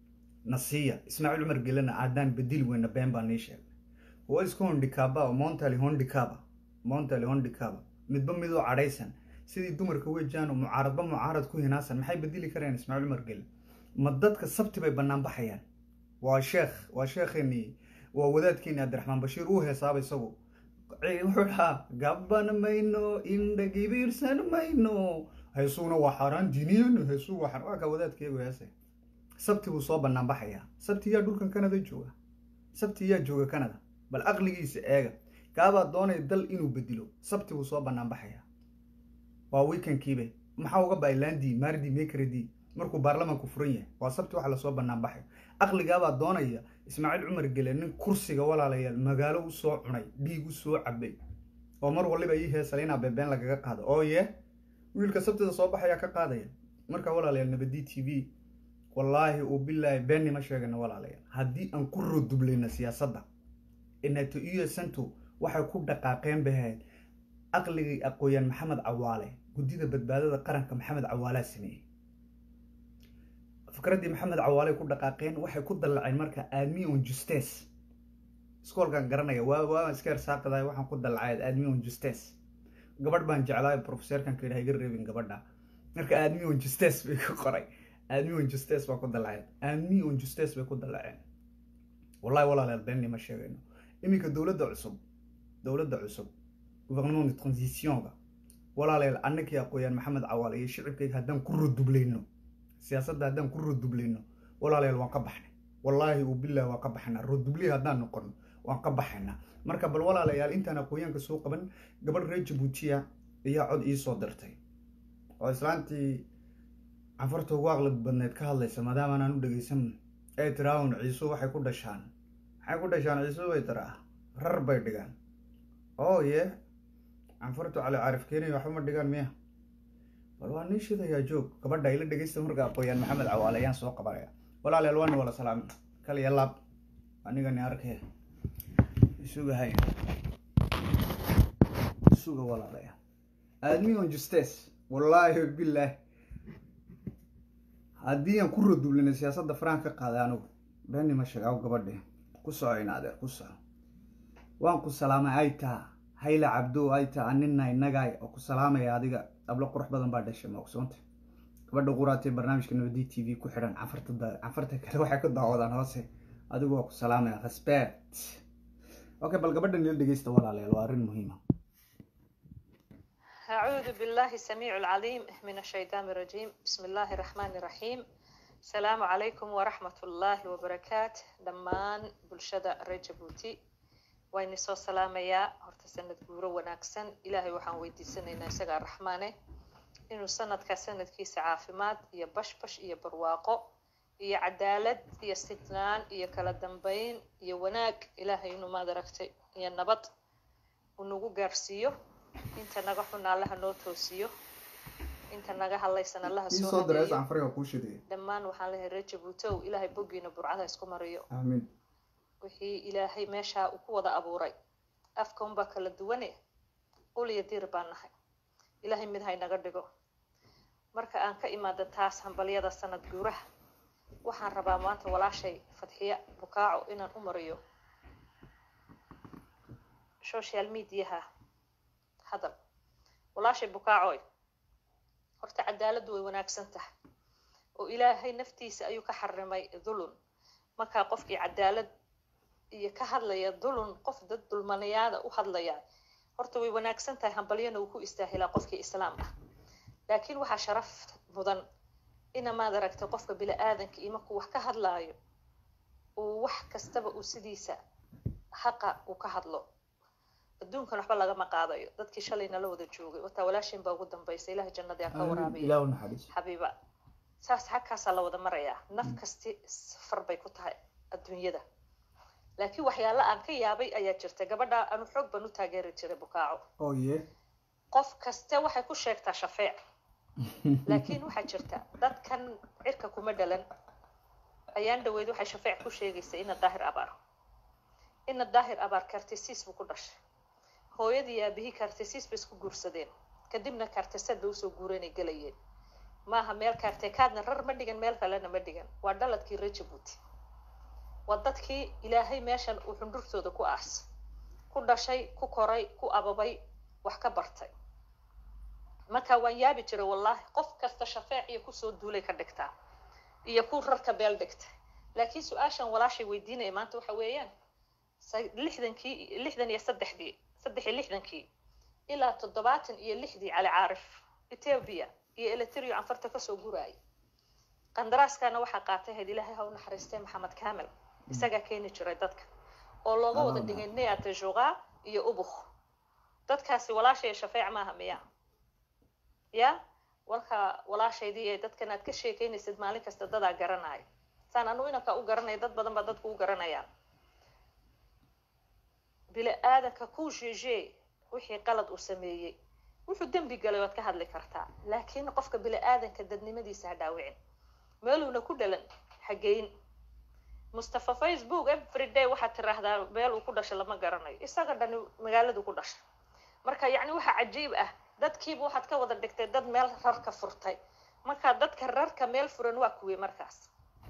na siiya ismaaciil cumar gelena aadaan bedeli weyna been baa nii sheegay waa iska hondikaaba oo montali hondikaaba montali hondikaaba midba midoo cadhaysan sidii dumarka wejaano mucaaradba mucaarad ku hinaasan maxay bedeli kareen ismaaciil cumar gele ma dadka sabti bay bannaan baxayaan waa sheekh waa sheekheenii waa wadaadkeeni cabdiraxmaan bashiir uu heesaaba isagu wuxuu dhahaa gaban mayno indha gibiirsan mayno heesuguna waa xaaraan diiniyan heesuu waa xaaraan waa ka wadaadkeegu heese sabti buu soo bannaan baxayaa sabti yaa dhulkan canada jooga sabti yaa jooga canada bal aqligiisa eega gaabaa doonaya dal inuu bedelo sabti buu soo bannaan baxayaa waa weekendkiibe maxaa uga baay landi mardi mekredi markuu baarlamaanku furan yahay waa sabti waxa lasoo bannaan baxay aqligaabaa doonaya ismaaciil cumar gele nin kursiga walaalayaal magaalo u soo cunay dhiig u soo cabay oo mar waliba ii heesale inaa beebeen lagaga qaado oo ye wiilka sabtida soo baxayaa ka qaadaya marka walaalayaal nabadi t v wallaahi uu bilaahi beenima sheegana walaalayaal haddii aan ku rodublayna siyaasadda inato iyo santo waxay ku dhaqaaqeen bay ahayd aqligii aqooyaan maxamed cawaale guddida badbaadada qaranka maxamed cawaalaa sameeyey fikraddii maxamed cawaale ku dhaqaaqeen waxay ku dallaceen marka aadmi on justes iskoolkan garanaya waa waa iska ersaaqadahay waxaan ku dallacay aadmi on justes gabadh baan jeclaay professorkan ka yidhaha iga reebin gabadha marka aadmi on justes bay ku qoray aadmi on justes baa ku dallaceen aadmi on justes bay ku dallaceen wallahi walaalayaal beenni ma sheegayno iminka dowladda cusub dowladda cusub gouvernement de transitionga walaalayaal annakii aqooyaan maxamed cawaale iyo shicibkayga haddaan ku rodublayno siyaasadda haddaan ku rodublayno walaalayaal waan ka baxnay wallaahi uu bilah waan ka baxaynaa roodubli haddaan noqono waan ka baxaynaa marka bal walaalayaal intaan aqoonyaanka soo qaban gabadh reer jabuutiya ayaa cod ii soo dirtay oo islaantii canfarta ugu aqli badneed ka hadlaysa maadaama anaan u dhegeysan ee tiraahun ciisu waxay ku dhashaan maxay ku dhashaan ciisu bay tiraa rar bay dhigaan oo ye canfartu cali caarif keenaya waxba ma dhigaan miya bal waa nin shidayaa joog gabadha ila dhegeysta marka aqooyaan maxamed cawaale ayaan soo qabanaya walaalayaal waani wala salaami kaliya laab anigani arkee isuga hay isuga walaalayaal aadmi on justes wallaahi bilaah haddii aan ku rodublina siyaasadda faraan ka qaaday anigu beeni ma sheegaaw gabadhe ku soco in adeer ku soco waan ku salaamay ay taa hayla cabdo ay taa anina innagaay oo ku salaamaya adiga ablo qurux badan baa dhashay ma ogsoonta gabadha quraatee barnaamijka nabadi t v ku xidhan cafarta cafarta kale waxay ku daawadaan hoose adigu waa ku salaamaya respect okay bal gabadha nila dhegeysta walaalayaal waa arrin muhiima أعوذ بالله السميع العليم من الشيطان الرجيم بسم الله الرحمن الرحيم السلام عليكم ورحمة الله وبركاته دمان بلشدة رجبوتي وين سو سلام يا هرت سنة جورو وناكسن إلهي وحن ويدي سنة نسجع الرحمن إنه سنة كسنة كيس عافمات يا بش بش يا برواقو يا عدالة يا استثنان يا كلا دنبين يا وناك إلهي إنه ما دركتي يا نبط ونوجو جارسيو inta naga xun allaha noo toosiyo inta naga hadlaysan allaha ii soo soo direys hadeeyo canfariga kuu shidaya dhammaan waxaan leeyahay reer jabuutow ilaahay boggiina burcada isku mariyo aamin wixii ilaahay meeshaa uu ku wada abuuray afka unbaa kala duwane ul iyo diir baan nahay ilaahay mid haynaga dhigo marka aan ka imaado taas hambalyada sanad guuraha waxaan rabaa maanta walaashay fadxiya bukaaco inaan u mariyo social mediaha hadal walaashay bukaacoy horta cadaaladdu way wanaagsan tahay oo ilaahay naftiisa ayuu ka xarimay dulun markaa qofkii cadaalad iyo ka hadlaya dulun qof dad dulmanayaada u hadlaya horta way wanaagsan tahay hambalyana uu ku istaahilaa qofkii islaam ah laakiin waxaa sharaf mudan ina maad aragtay qofka bili-aadanka iyo markuu wax ka hadlaayo uu wax kastaba uu sidiisa haqa uu ka hadlo adduunkan waxba lagama qaadayo dadkii shalayna la wada joogay wataa walaashin baa ugu dambaysa ilahay jannadii ha ka waraabiya ilaah u naxariis xabiiba saas xagkaasaa la wada marayaa naf kasti safar bay ku tahay adduunyada laakiin waxyaala aan ka yaabay ayaa jirta gabadha anu xoog baan u taageeri jiray bukaaco oo ye qof kaste waxay ku sheegtaa shafeec laakiin waxaa jirta dadkan cirka kuma dhalan ayaan dhaweyd waxay shafeec ku sheegaysa ina daahir abaar ina daahir abaar kartisiis buu ku dhashay hooyadii aabihii kartisiis bay isku guursadeen kadibna kartisad bay usoo guuranay gelayeen maaha meel kaartekaadna rar ma dhigan meel kalena ma dhigan waa dhaladkii reer jabuuti waa dadkii ilaahay meeshan uu xundhurtooda ku aas ku dhashay ku koray ku ababay wax ka bartay marka waan yaabi jiray wallaahi qof kasta shafeec iyo kusoo duulay ka dhigtaa iyo ku rarka beel dhigta laakiin su-aashan walaashay weydiinaya maanta waxa weeyaan sa- lixdankii lixdan iyo saddexdii saddex iyo lixdankii ilaa toddobaatan iyo lixdii cali caarif ethiopia iyo eliterio canfarta kasoo guraayay qandaraaskana waxaa qaatay hayd ilaahay ha u naxariistay maxamed kaamil isagaa keeni jiray dadka oo looga wada Allah. dhigay neata joga iyo ubuk dadkaasi walaashay shafeec maaha miya ya walka walaashaydii ee dadkan aad ka sheekeynaysid maalin kasta dadaa garanaya saan anu inanka u garanaya dad badan baa dadku u garanayaan bili-aadanka ku jeje wixii qalad uu sameeyey wuxuu dembi galay waad ka hadli kartaa laakiin qofka bili-aadanka dadnimadiisa ha dhaawicin meeluuna ku dhalan ha geyn mustafa facebook everyday waxaad tiraahdaa meel uu ku dhashay lama garanayo isaga dhani magaaladu ku dhashay marka yacni waxaa cajiib ah dadkiiba waxaad ka wada dhigtay dad meel rarka furtay marka dadka rarka meel furan waa kuwii markaas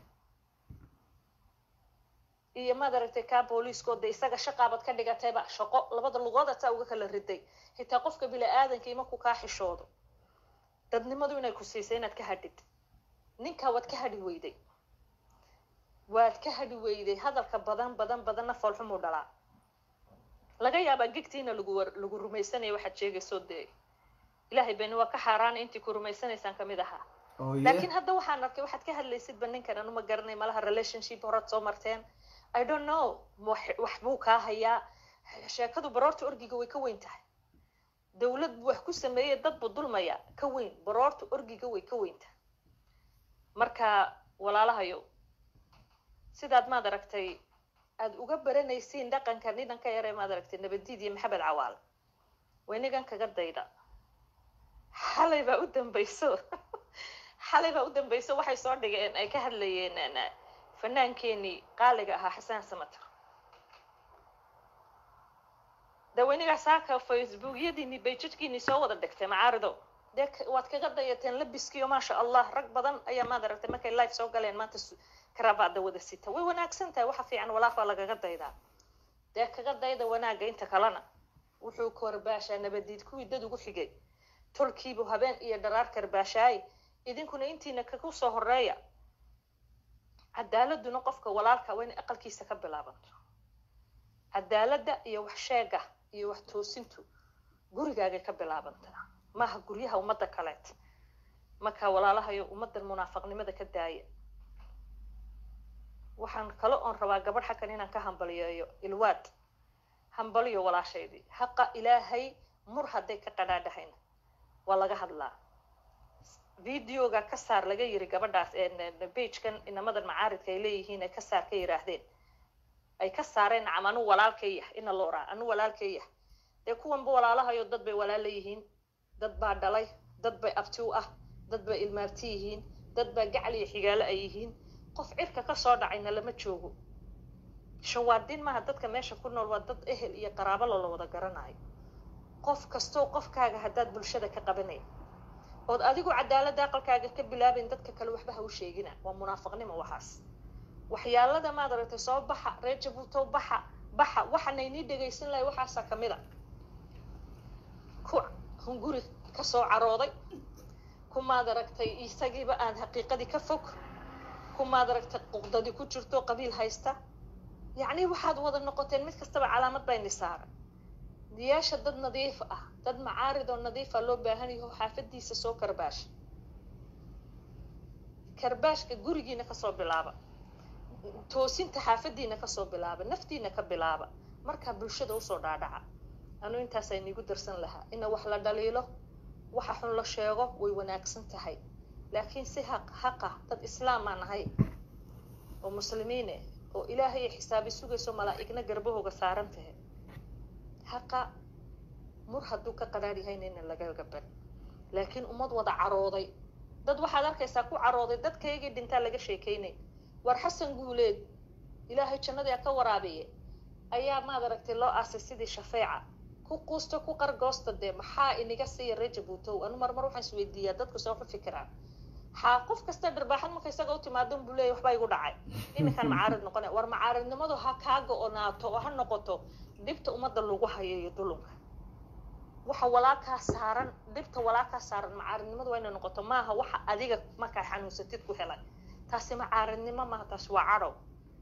iyo maad aragtay kaa booliiskooda isaga shaqaabad ka dhigatayba shaqo labada lugood saa uga kala riday xitaa qofka bili-aadanka iyo markuu kaa xishoodo dadnimadu inay ku siisay inaad ka hadhid ninkaa waad ka hadhi weyday waad ka hadhi weyday hadalka badan badan badanna foolxumuu dhalaa laga yaabaa gegtiina lagu war lagu rumaysanaya waxaad sheegaysoo dee ilaahay beni waa ka xaaraana intii ku rumaysanaysaan kamid ahaa oo ye laakiin hadda waxaan arkay waxaad ka hadlaysidba ninkan anu ma garanay malaha relationship horaad soo marteen i don't know wax wax buu kaa hayaa sheekadu baroorta orgiga way ka weyn tahay dawlad buu wax ku sameeyey dad buu dulmaya ka weyn baroorta orgiga way ka weyn tahay marka walaalahayo sidaad maad aragtay aada uga baranaysiin dhaqanka nidanka yare maad aragtay nabadiid iyo maxamed cawaal waynigan kaga dayda xalay baa u dambayso xalay baa u dambayso waxay soo dhigeen ay ka hadlayeen fanaankeenii qaaliga ahaa xasaan samater daweynigaa saaka facebookyadiini bayjajkiini soo wada dhigtay macaarido dee waad kaga dayateen labiskiiyo maasha allah rag badan ayaa maad aragtay markay life soo galeen maanta karabaada wada sita way wanaagsan tahay waxa fiican walaaq baa lagaga daydaa dee kaga dayda wanaagga inta kalena wuxuu korbaashaa nabadiid kuwii dad ugu xigay tolkiibu habeen iyo dharaar karbaashaay idinkuna intiina kagu soo horeeya cadaaladuna qofka walaalka waa inay aqalkiisa ka bilaabanto cadaaladda iyo wax sheega iyo wax toosintu gurigaagay ka bilaabantaa maaha guryaha ummadda kaleet marka walaalahayo ummaddan munaafaqnimada ka daaya waxaan kale oon rabaa gabadh xakan inaan ka hambaliyeeyo ilwaad hambaliyo walaashaydii haqa ilaahay mur hadday ka qadhaadhahayna waa laga hadlaa videoga ka saar laga yiri gabadhaas bagekan inamadan macaaridka ay leeyihiin ay ka saar ka yiraahdeen ay ka saareen nacam anu walaalkay yah ina looraa anu walaalkay yah dee kuwanba walaalahayo dad bay walaala yihiin dad baa dhalay dad bay abti u ah dad bay ilmaarti yihiin dad baa gacal iyo xigaalo ay yihiin qof cirka kasoo dhacayna lama joogo shawaadin maaha dadka meesha ku nool waa dad ehel iyo qaraabo loola wada garanayo qof kastoo qofkaaga haddaad bulshada ka qabanay ood adigu cadaaladda aqalkaaga ka bilaabayn dadka kale waxba ha u sheegina waa munaafiqnimo waxaas waxyaalada maad aragtay soo baxa reer jabuutow baxa baxa waxanaynii dhegaysan lahay waxaasaa kamid a ku hunguri kasoo carooday ku maad aragtay isagiiba aan xaqiiqadii ka fog ku maad aragtay quqdadii ku jirto qabiil haysta yacni waxaad wada noqoteen mid kastaba calaamad bayni saaran diyaasha dad nadiif ah dad macaarid oo nadiifa loo baahan yaho xaafadiisa soo karbaasha karbaashka gurigiina kasoo bilaaba toosinta xaafadiina kasoo bilaaba naftiina ka bilaaba markaa bulshada usoo dhaadhaca anu intaasa inigu darsan lahaa ina wax la dhaliilo waxa xun la sheego way wanaagsan tahay laakiin si haq haqa dad islaamaa nahay oo muslimiine oo ilaahay xisaabi sugayso malaa'igna garbahooga saaran tahay haqa mur hadduu ka qadhaar yahayna ina laga gaban laakiin ummad wada carooday dad waxaad arkaysaa ku carooday dadkaygii dhintaa laga sheekaynay war xasan guuleed ilaahay jannadii ka waraabiye ayaa maad aragtay loo aasay sidii shafeeca ku quusto ku qargoosta dee maxaa iniga siiya reer jabuutow anu marmar waxaan isweydiiyaa dadku soo ku fikiraan xaa qof kasta dharbaaxad marka isaga u timaado buu leeyahy waxbaa igu dhacay iminkaan macaarid noqona war macaaridnimadu ha kaa go-onaato oo ha noqoto dhibta ummadda lagu hayo iyo dulunka waxa walaalkaa saaran dhibta walaalkaa saaran macaaridnimadu waa inay noqoto maaha waxa adiga markaa xanuunsatid ku helay taasi macaaridnimo maaha taasi waa cadhow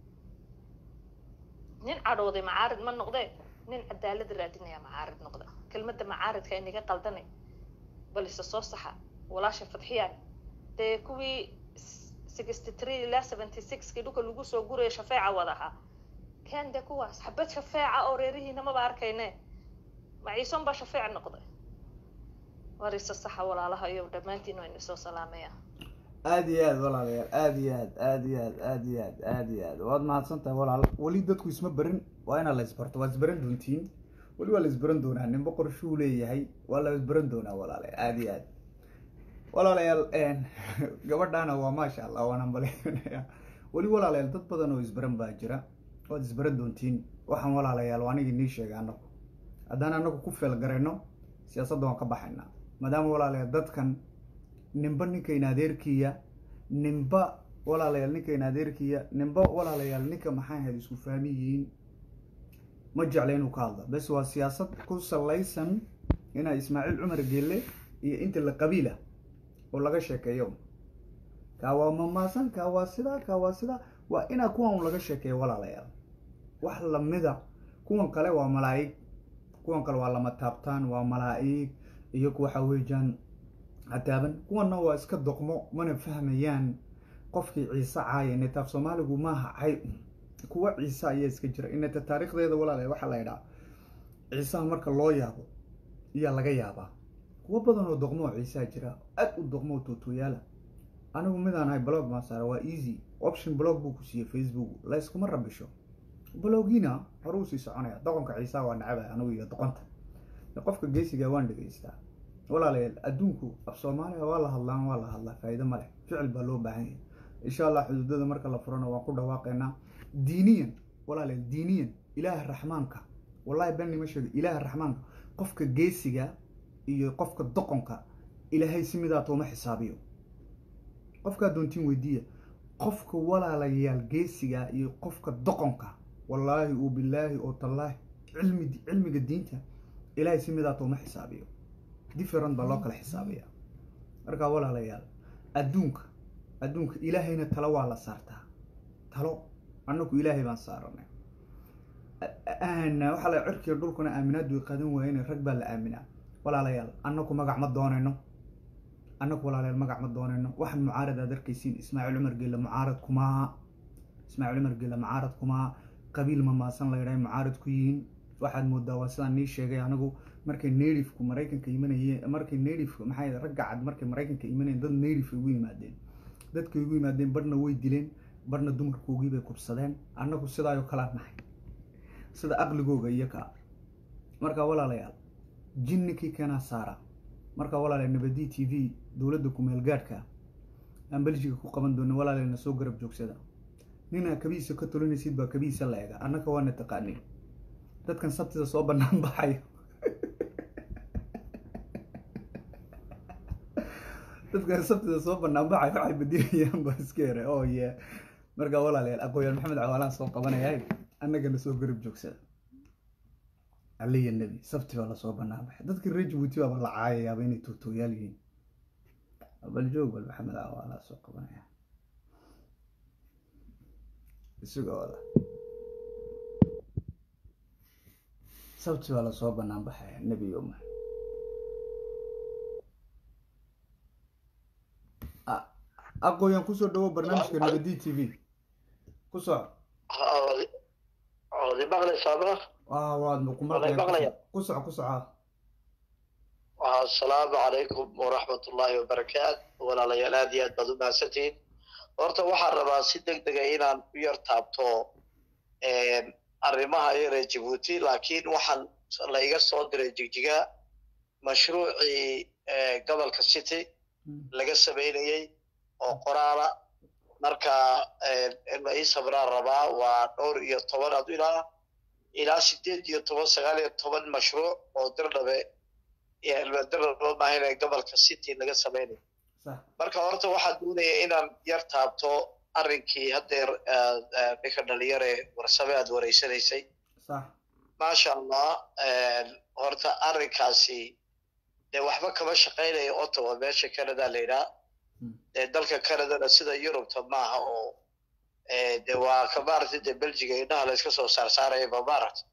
nin cadhowday macaarid ma noqdee nin cadaalad raadinaya macaarid noqda kelmadda macaaridka inaga qaldanay bal isa soo saxa walaasha fadxiyaan dee kuwii sixty three ilaa seventy sixkii dhulka lagu soo guraya shafeeca wadahaa ken dee kuwaas xabad shafeeca oo reerihiina maba arkayne maciison baa shafeec noqday war isa saxa walaalaha iyo dhammaantiin waa ina soo salaamaya aada iyo aad walaalayaal aada iyo aad aada iyo aad aada iyo aad aada iyo aad waad mahadsan tahay walaal weli dadku isma berin waa inaa la isbarto waad isbaran doontiin weli waa la isbaran doonaa ninba qorshuu leeyahay waa la isbaran doonaa walaalayaal aada iyo aad walaalayaal gabadhaana waa maasha allah waan hambaleynayaa weli walaalayaal dad badan oo isbaran baa jira waad isbaran doontiin waxaan walaalayaal waa anigii nii sheegay anagu haddaan anagu ku feelgarayno siyaasadda waan ka baxaynaa maadaama walaalayaal dadkan ninba ninkayna adeerkiya ninba walaalayaal ninkayna adeerkiya ninba walaalayaal ninka maxay ahayd isku fahmi yihiin ma jecla inuu ka hadla bes waa siyaasad ku salaysan inaa ismaaciil cumar geelle iyo inta la qabiila oo laga sheekeeyo kaa waa mamaasan kaa waa sidaa kaa waa sidaa waa inaa kuwan laga sheekeeyo walaalayaal wax lamida kuwan kale waa malaa'ig kuwan kale waa lama taabtaan waa malaa'ig iyo waxa weeyaan hataaban kuwana waa iska doqmo mana fahmayaan qofkii ciise caaya inetaaf soomaaligu maaha cay kuwa ciise ayaa iska jira ineta taariikhdeeda walaale waxaa la idhaa ciisaha marka loo yaabo iyaa laga yaabaa kuwo badan oo doqmo oo ciisaha jira aad u doqmo oo tuutuuyaala anigu midaan ahay blog maa saara waa easy option blog buu ku siiyey facebook layskuma rabisho blogiina horuu sii soconaya doqonka ciisaha waa nacabay anigu iyo doqonta qofka geesiga waan dhegaystaa walaalayaal adduunku af soomaaliya waa la hadlaan waa la hadlaa faa'iido ma leh ficil baa loo baahan yahay insha allah xuduudada marka la furana waan ku dhawaaqaynaa diiniyan walaalayaal diiniyan ilaaha raxmaanka wallahi bani ma sheego ilaaha raxmaanka qofka geesiga iyo qofka doqonka ilaahay si midaa tooma xisaabiyo qofkaa doontiin weydiiya qofka walaalayaal geesiga iyo qofka doqonka wallaahi uu bilaahi oo tallaahi cilmi cilmiga diinta ilaahay si midaa tooma xisaabiyo different baa loo kala xisaabiya markaa walaalayaal adduunka adduunka ilaahayna talo waa la saartaa talo annagu ilaahay baan saaranay waxaa la cirkiga dhulkuna aaminaad way qadan waayeen rag baa la aaminaa walaalayaal annagu magac ma doonayno annagu walaalayaal magac ma doonayno waxaan mucaarad aad arkaysiin ismaaciil cumar geelle mucaarad kumaa ismaaciil cumar geelle mucaarad kumaa qabiil mamaasan la yidhahay mucaarad ku yihiin waxaad moodaa waa sidaan nii sheegay anigu markay natifku maraykanka imanayeen markay natifku maxay ragga cad markay maraykanka imanayeen dad native ugu yimaadeen dadkay ugu yimaadeen barhna way dileen barhna dumarkoogii bay kubsadeen annagu sidaayoo kalaa nahay sida aqligooga iyo kaa marka walaalayaal jinninkii keenaa saara marka walaalayaal nabadi t v dowladda kumeel gaadhka aan beljiga ku qaban doonin walaalayaalna soo garab joogsada ninaa kabihiisa ka tolinaysid baa kabihiisa la ega annaka waana taqaanin dadkan sabtida soo banaan baxayo dadkan sabtida soo banaan baxayo waxay badilayaan baa iska yara oo ye markaa walaalayaal aqooyaal maxamed cawaalaan soo qabanaya annagana soo garab joogsada aliya nebi sabti baa lasoo banaan baxay dadka reer jabuuti baaba la caayayaaba inay tuutooyaal yihiin bal joog bal maxamed cawaalaa soo qabanaya isagooda sabti baa lasoo banaan baxaya nebi yoma aqooyan kusoo dhawo barnaamijka nabadi t v ku soco waad maqlaysaama waad ku maqlaya ku soco ku soco asalaamu calaykum waraxmat ullaahi wabarakaatu walaalayaal aad iyo aad baad u mahadsantihiin horta waxaan rabaa si deg dega inaan u yar taabto arrimaha yaree jabuuti laakiin waxaan la iga soo diray jigjiga mashruucii gobolka city laga samaynayey oo qoraala marka in la ii sabraan rabaa waa dhowr iyo toban adu ilaa ilaa sideed iyo toban sagaal iyo toban mashruuc oo dirdhabe dirdhabe maahan gobolka city laga samaynayo marka horta waxaan doonaya inaan yar taabto arrinkii haddeer ninka dhalinyare warsame aad wareysanaysay maasha allah horta arrinkaasi dee waxba kama shaqaynaya ottawa meesha canada la yidhaha dee dalka canadana sida yurubta maaha oo de waa ka maaragtay dee belgiga indhaha la iska soo saarsaaraya ba maaragta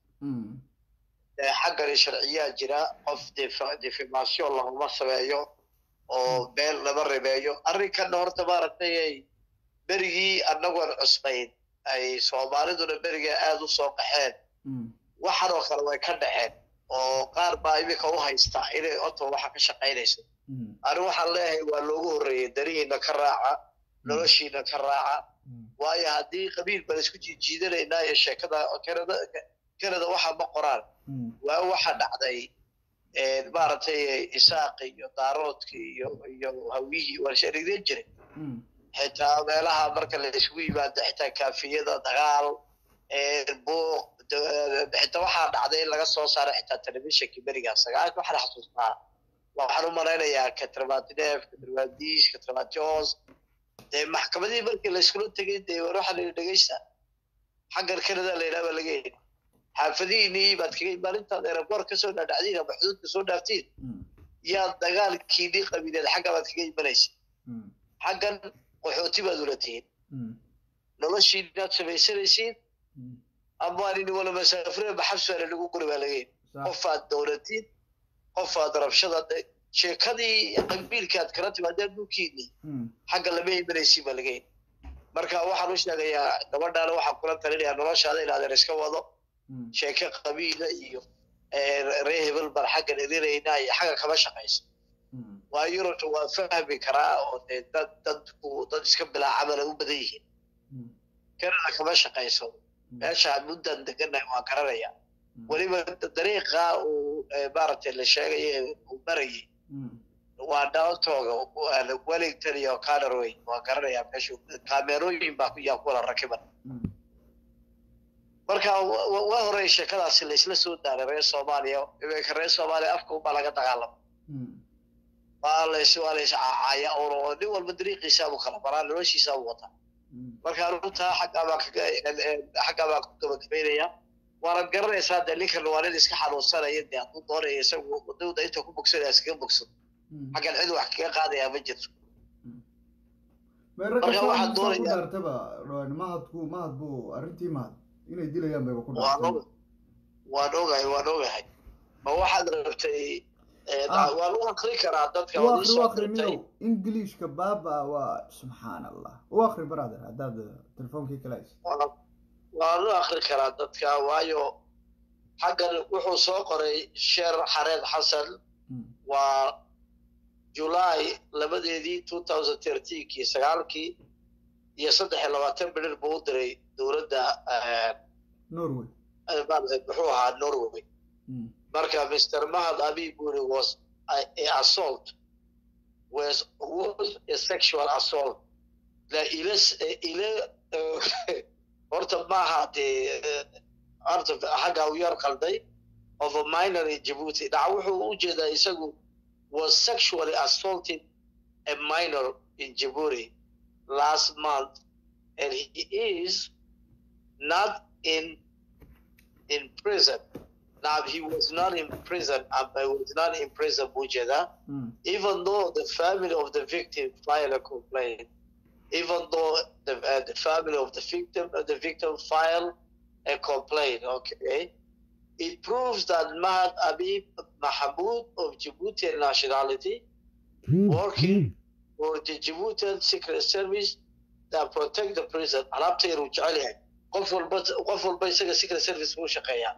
dee xaggani sharciyaa jira qof defamation laguma sameeyo oo beel lama rimeeyo arrinkanna horta maaragtay ay berigii annagoon cusbayn ay soomaaliduna beriga aada u soo qaxeen waxan oo kale way ka dhaceen oo qaar baa iminka u haysta inay ottawa waxa ka shaqaynayso ani waxaan leeyahay waa loogu horreeyey darihiina ka raaca noloshiina ka raaca waayo haddii qabiil baan isku jiijiidanaynaa iyo sheekada canada canada waxa ma qoraan waa waxa dhacday maaragtay isaaqi iyo daaroodki iyo iyo hawiyihii waa sharigdeen jiray xitaa meelaha marka la isugu yimaado xitaa kaafiyada dagaal buuq xitaa waxaa dhacday in laga soo saaro xitaa telefishinka berigaa sagaalka waxaan xasuustaa waxaan u malaynayaa katramatinef katramaadiis katramatios dee maxkamadihii markii la iskula tegay dee waxaa la yidhi dhegeysta xaggan canada la yidhaha baa laga yidhi xaafadihiinii baad kaga maalintaad eraboor kasoo dhaadhacdiin ama xuduudka soo dhaaftiin yaa dagaalkiinii qabiileed xagga baad kaga imanaysa xaggan qaxooti baad ula tihiin noloshiinaad samaysanaysiin ama anini wala masaafure maxabsuale lagu guri baa laga yidhi qofaad dowlatiin qofaad rabshada sheekadii qabiilkaad kala timaadeen dhulkiinii Mm. xagga lama imanaysi baa laga yidhi marka waxaan u sheegayaa gabadhaana waxaan kula talinayaa noloshaada inaadan iska wado Mm. sheeke qabiila iyo eh, reer hebel baan xaggan idinaynaa iyo xagga kama shaqayso Mm. waa yurubta waa fahmi karaa oo dee dad dadku dad iska bilaa camala u badan yihiin Mm. kanada kama shaqayso meeshaan muddan deganahay waan garanaya Mm. weliba dariiqa uu eh, maaragtay la sheegaya uu marayay Mm. waa downtoga wellington iyo canarway waan garanayaa meeshu kaamerooyin baa ku yaa kuwala rakiban Mm. marka wa- wa- waa horey sheekadaasi laysla soo daaray reer soomaaliya iminka reer soomaaliya afka unbaa laga dagaalama Mm. waa lays waa lays caacaya oo nin walba dariiqiisaabu kala maraa noloshiisaabu wataa Mm. marka runtaa xaggaa baan kaga xaggaa baan ku gabagabaynaya waana garanaysaa dee ninkan waa nin iska xanuunsanaya dee hadduu doonaya isagu wadawda inta ku bogsanaya iskaga bogsan Mm. xaggan cid wax kaga qaadayaa ma jirto Meero ka Marka soo waxaad inta ku doonayaa- dhaartaba dhawaan mahadku mahad buu arrintii mahad inay dilayaan bayba ku waan dhaartay og waan ogahay waan ogahay ma waxaad rabtay eh, Ah. waan u akri karaa dadka u waad akri u isoo akri dirtay miyow englishka baaba waa subxaan allah u akri brother haddaad telefoonkii kala hayso waan waan u akri karaa dadka waayo xaggan wuxuu soo qoray sheer xareed xasan Mm. waa july labadeedii two thousand thirteenkii sagaalkii iyo saddex iyo labaatan bilir buu u diray dowladda eh, norway eh, maaragtay muxuu ahaa norway Mm. marka mr mahad abi buri was a, a assault was was a sexual assault la ila ila eh, horta maaha dee eh, horta xagga u yar qalday of a minor in Djibouti dhaca wuxuu u jeedaa isagu was sexually assaulted a minor in Djibouti last month and he is not in in prison now he was not in prison um, he was not in prison Bujeda Mm. even though the family of the victim filed a complaint, even though the, uh, the family of the victim uh, the victim filed a complaint, okay, it proves that Mahad Abib Mahmoud of Djiboutian nationality, working for the Djiboutian Secret Service that protect the prison. Alabta yar uu jecel yahay. Qof walba qof walba isaga Secret Service buu u shaqeeyaa.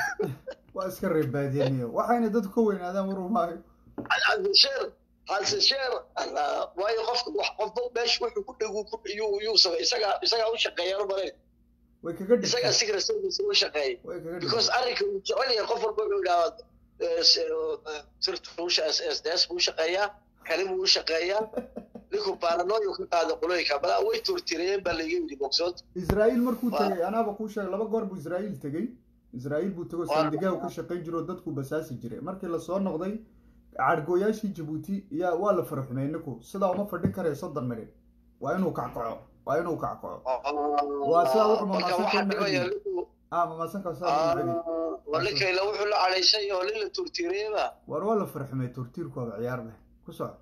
waa iska reebaadiyaniyo waxayna dadku ka weynaadaan war umaayo Alsheer, Alsheer, waayo qofka wax qofba meesha wuxuu ku dhegu ku yuu yuu sabay isaga isaga u shaqeeyaa maray way kaga isaga dhigtay secret service u shaqeeyay way kaga because dhigtay arrinka uu jecel yahay qof walba wuxuu yidhahdaa sirtuusha sds buu u shaqeeyaa kali buu u shaqeeyaa ninku baranooyo ka qaada qolooyinka balaa way turtireen baa laga yidhi bogsood israa'iil markuu Waa- tegay anaaba kuu sheegay laba goor buu israa'iil tegey israa'iil buu tego Waa- sandigaa uu ka shaqayn jiro oo dadku basaasi jiray markii lasoo noqday cadhgooyaashii jabuuti yaa waa la faraxumey ninku sidaa uma fadhin karayo soddon midhin waa inuu kackaco waa inuu kackaco Waa sidaa wuxuu marka mamaasan waxaa ka dhibaya nacdi. ninku ah mamaasanka saa nagi waa ninkayla wuxuu la cadhaysay oo nin la turtireeba war waa la faraxumey turtiirkooda ciyaar leh ku soco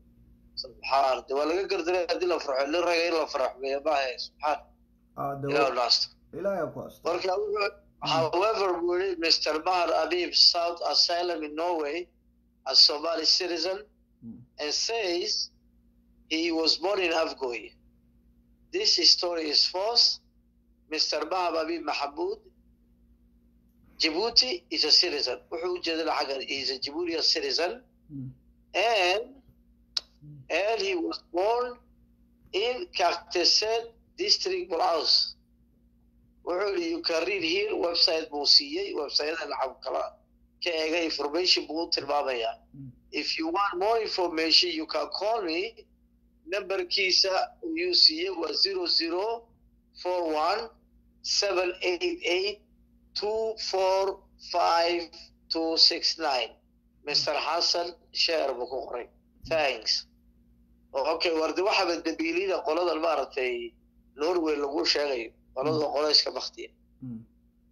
subxaan de waa laga gardaray haddii la farxo nin raga in la faraxmeeyo maahe subxaan ah de ilaahu naasto ilaahay ku asto marka wuxuu however wuri mr mahar abib south asylum in norway a somali citizen Mm. and says he was born in afgoy this story is false mr mahar abib mahamoud djibouti is a citizen wuxuu ujeedana xaggan he is a djiboutian citizen Mm. and and he was born in Kakteset district Blouse. wuxuu yidhi you can read here website buu siiyey websiteda lacag kala ka eega information buu u tilmaamayaa Mm. if you want more information you can call me numberkiisa yuu siiyey waa zero zero four one seven eight eight two four five two six nine mr xasan sheer buu ku qoray thanks okay wardi waxa badbabiilida qoladan maaragtay norway lagu sheegayo qolada qolayska baktiya Mm.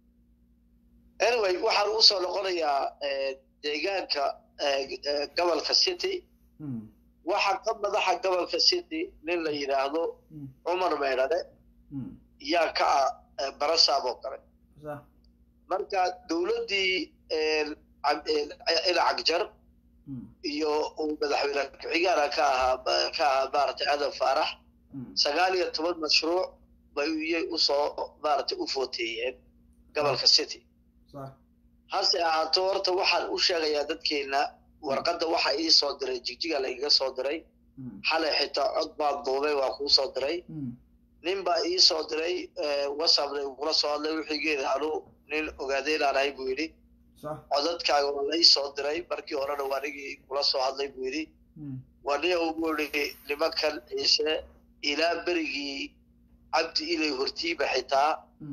anyway waxaan u soo noqonayaa eh, deegaanka eh, eh, gobolka city Mm. waxaa ka madaxa gobolka city nin la yidhaahdo Mm. cumar meydhane Mm. yaa ka ah eh, barasaab oo kale sax marka dowladdii eh, cab- eh, ila cagjar iyo uu madaxweyne ku-xigaana ka ahaa ka ahaa maaragtay aadan faarax sagaal iyo toban mashruuc bay iyay usoo maaragtay u footeeyeen gobolka city hase ahaato horta waxaan u sheegayaa dadkeena warqadda waxa ii soo diray jigjiga laiga soo diray xalay xitaa cod baan duubay waa kuu soo diray nin baa ii soo diray whatsappna igula soo hadlay wixigeeda anu nin ogaadeynaan ahay buu yidhi codadkaaga waa lai soo diray markii horena waa nigii kula soo hadlay buu yidhi waa nin buu yidhi nimankan ciise ilaa berigii cabdi ilay hortiiba xitaa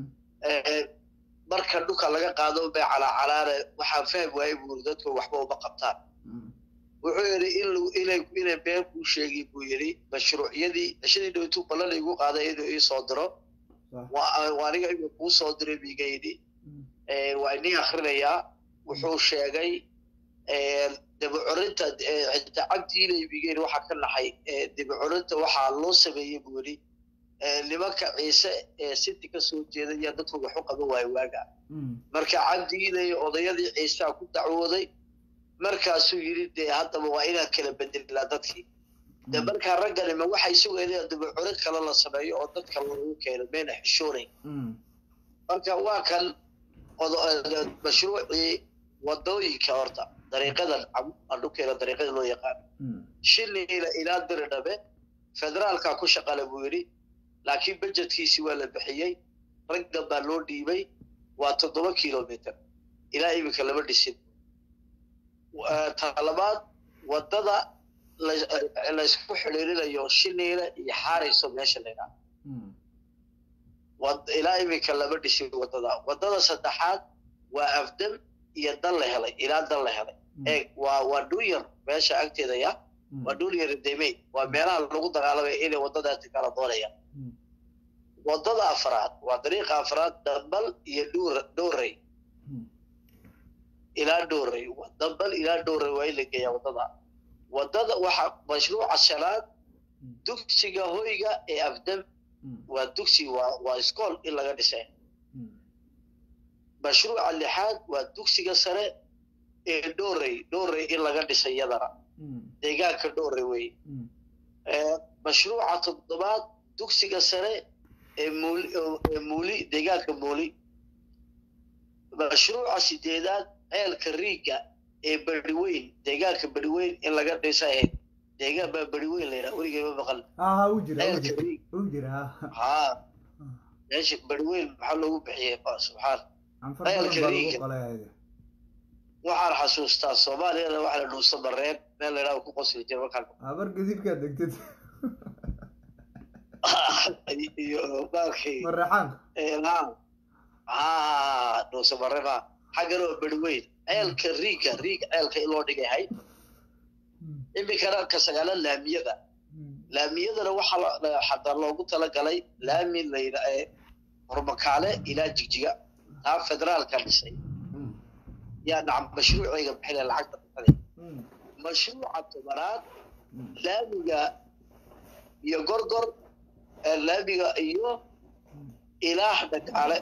marka dhulka laga qaado bay calaacalaane waxaan fahm waayey buu yidhi dadku waxba uma qabtaan wuxuu yidhi in inay inay been kuu sheegi buu yidhi mashruucyadii cishadii dhowtuu ballan igu qaaday inuu ii soo diro waa aniga inuu kuu soo diray biiga yidhi waa inii akrinayaa wuxuu sheegay dabacorinta xitaa cabdi ilay biiga yidhi waxaa ka naxay dabacorinta waxaa loo sameeyey buu yidhi nimanka ciise ee city ka soo jeeda yaa dadku wax u qaban waayo waaga marka cabdi ilay odayadii ciisaa ku dacwooday markaasuu yidhi dee haddaba waa inaan kala bedelaa dadkii de markaa ragganima waxay sugayeen dabacorin kale la sameeyo oo dadka lagu keeno mayna xishoonayn marka waa kan mashruucii wadooyinka horta dariiqadan adhukeena dariiqada loo yaqaano shiniila ilaa diridhabe federaalka ku shaqale buu yidhi laakiin budgetkiisi waa la bixiyey raggan baa loo dhiibay waa toddoba kilometer ilaa iminka lama dhisin talabaad waddada laysku xidhiirinayo shiniila iyo xaarayso meesha laydhaa ilaa iminka lama dhisin waddada waddada saddexaad waa afdam iyo dan la helay ilaa dan la helay eeg waa waa dhunyar meesha agteeda ya waa dhunyar demey waa meelaha lagu dagaalamaya inay waddadaasi kala doonayaan waddada afraad waa dariiqa afraad dambal iyo dhuur dhowrey ilaa dhowrey dambal ilaa dhowrey waa in la geeyaa waddada waddada waxaa mashruuca shanaad dugsiga hoyga ee afdam waa dugsi waa waa iskool in laga dhisay mashruuca lixaad waa dugsiga sare ee dhowrey dhowrey in laga dhisay yadana deegaanka dhowrey wey mashruuca toddobaad dugsiga sare ee muuli ee muuli deegaanka muuli mashruuca sideedaad ceelka riigga ee beriweyn deegaanka beriweyn in laga dhisa ahayd deegaan baa beriweyn la yidhaha weligay ma maqal ceelka riig haa meesha beriweyn maxaa loogu bixiyey subxaan ceelka riigga waxaan xasuustaa soomaaliyana waxa la dhuusa mareen meel la yidhaha ku qosli jira markaan abar gadibkaa degtid iyo baalkii maraxaanka haa dhuusa mareen haa xaggan oo beriweyn ceelka riigga riig ceelka in loo dhigayahay iminkana ka sagaala laamiyada laamiyadana waxaa xataa loogu talagalay laami layidha hormakaale ilaa jigjiga taa federaalka dhisay yaa nacam mashruucayga bixina lacagta bixinay mashruuca tobanaad laamiga iyo gorgor laamiga iyo ilaah dhagaale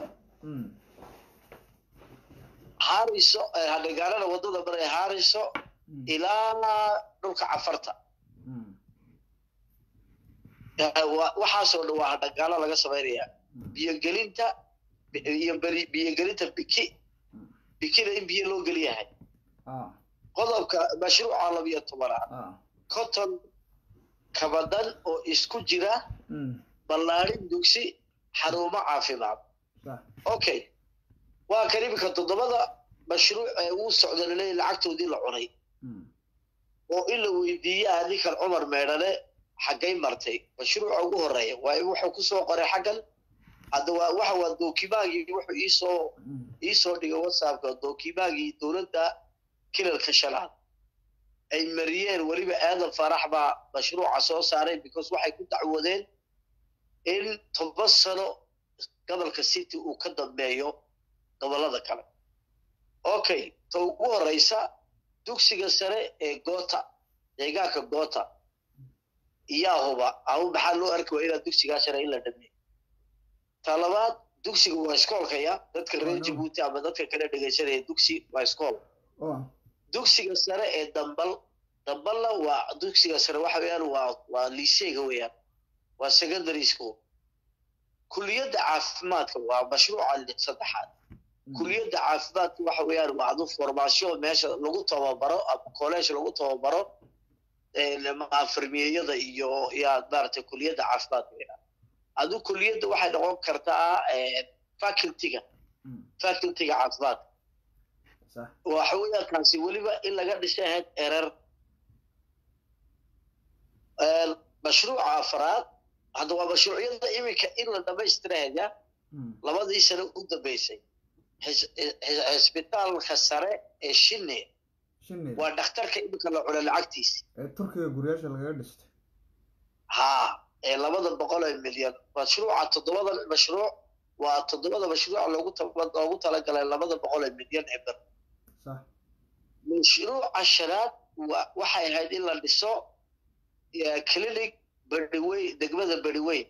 haariso dhagaalana waddada maray haariso ilaa dhulka cafarta waxaasoo dhan waa dhagaalo laga samaynayaa biyogelinta iyo biyogelinta biki bikina in biyo loo geliyahay qodobka mashruuca labiyo tobanaad conton kabadan oo isku jira ballaarin dugsi xarumo caafimaad okay waa kan iminka toddobada mashruuc ee uu socda laleeyahy lacagtoodii la cunay oo in la weydiiyaa ninkan cumar meedhane xaggay martay mashruuca ugu horeeya waa wuxuu kusoo qoray xaggan hadda waa waxa waa dookimaagii wuxuu iisoo iisoo dhigay whatsappka dookimaagii dowladda kilalka shanaad ay mariyeen weliba aadan farax baa mashruuca soo saaray because waxay ku dacwoodeen in toban sano gobolka city uu ka dambeeyo gobollada kale okay ta ugu horeysa dugsiga sare ee goota deegaanka goota iyaa huba ama maxaa loo arki waa inaa dugsigaa sare in la dhameeyo ta labaad dugsiga waa iskoolkaya dadka reer jabuuti ama dadka kale dhegaysanaya dugsi waa iskool dugsiga sare ee dambal dambalna waa dugsiga sare waxa weeyaan waa waa liiseyga weeyaan waa secondary school kuliyadda caafimaadka waa mashruuca saddexaad kuliyadda caafimaadka waxa weeyaan waa adu formaasyo meesha lagu tababaro ama college lagu tababaro afirmiyeyada iyo yaa maaragtay kuliyadda caafimaadka weeyaan adu kuliyadda waxay noqon kartaa facultyga facultyga caafimaadka waxa weeyaan kaasi weliba in laga dhisay ahayd erer mashruuca afraad hadda waa mashruucyada iminka in la dhamaystirahaya labadii sano u dambeysay cisbitaalka sare ee shine waa dhakhtarka iminka la cuna lacagtiisa ee turkiga guryaasha lagaga dhistay ha ee labada boqol ee milyan mashruuca toddobada mashruuc waa toddobada mashruuc loogu loogu talagalay labada boqol ee milyan ee bir mashruuca shanaad waxay ahayd in la dhiso clinic beriweyn degmada beriweyn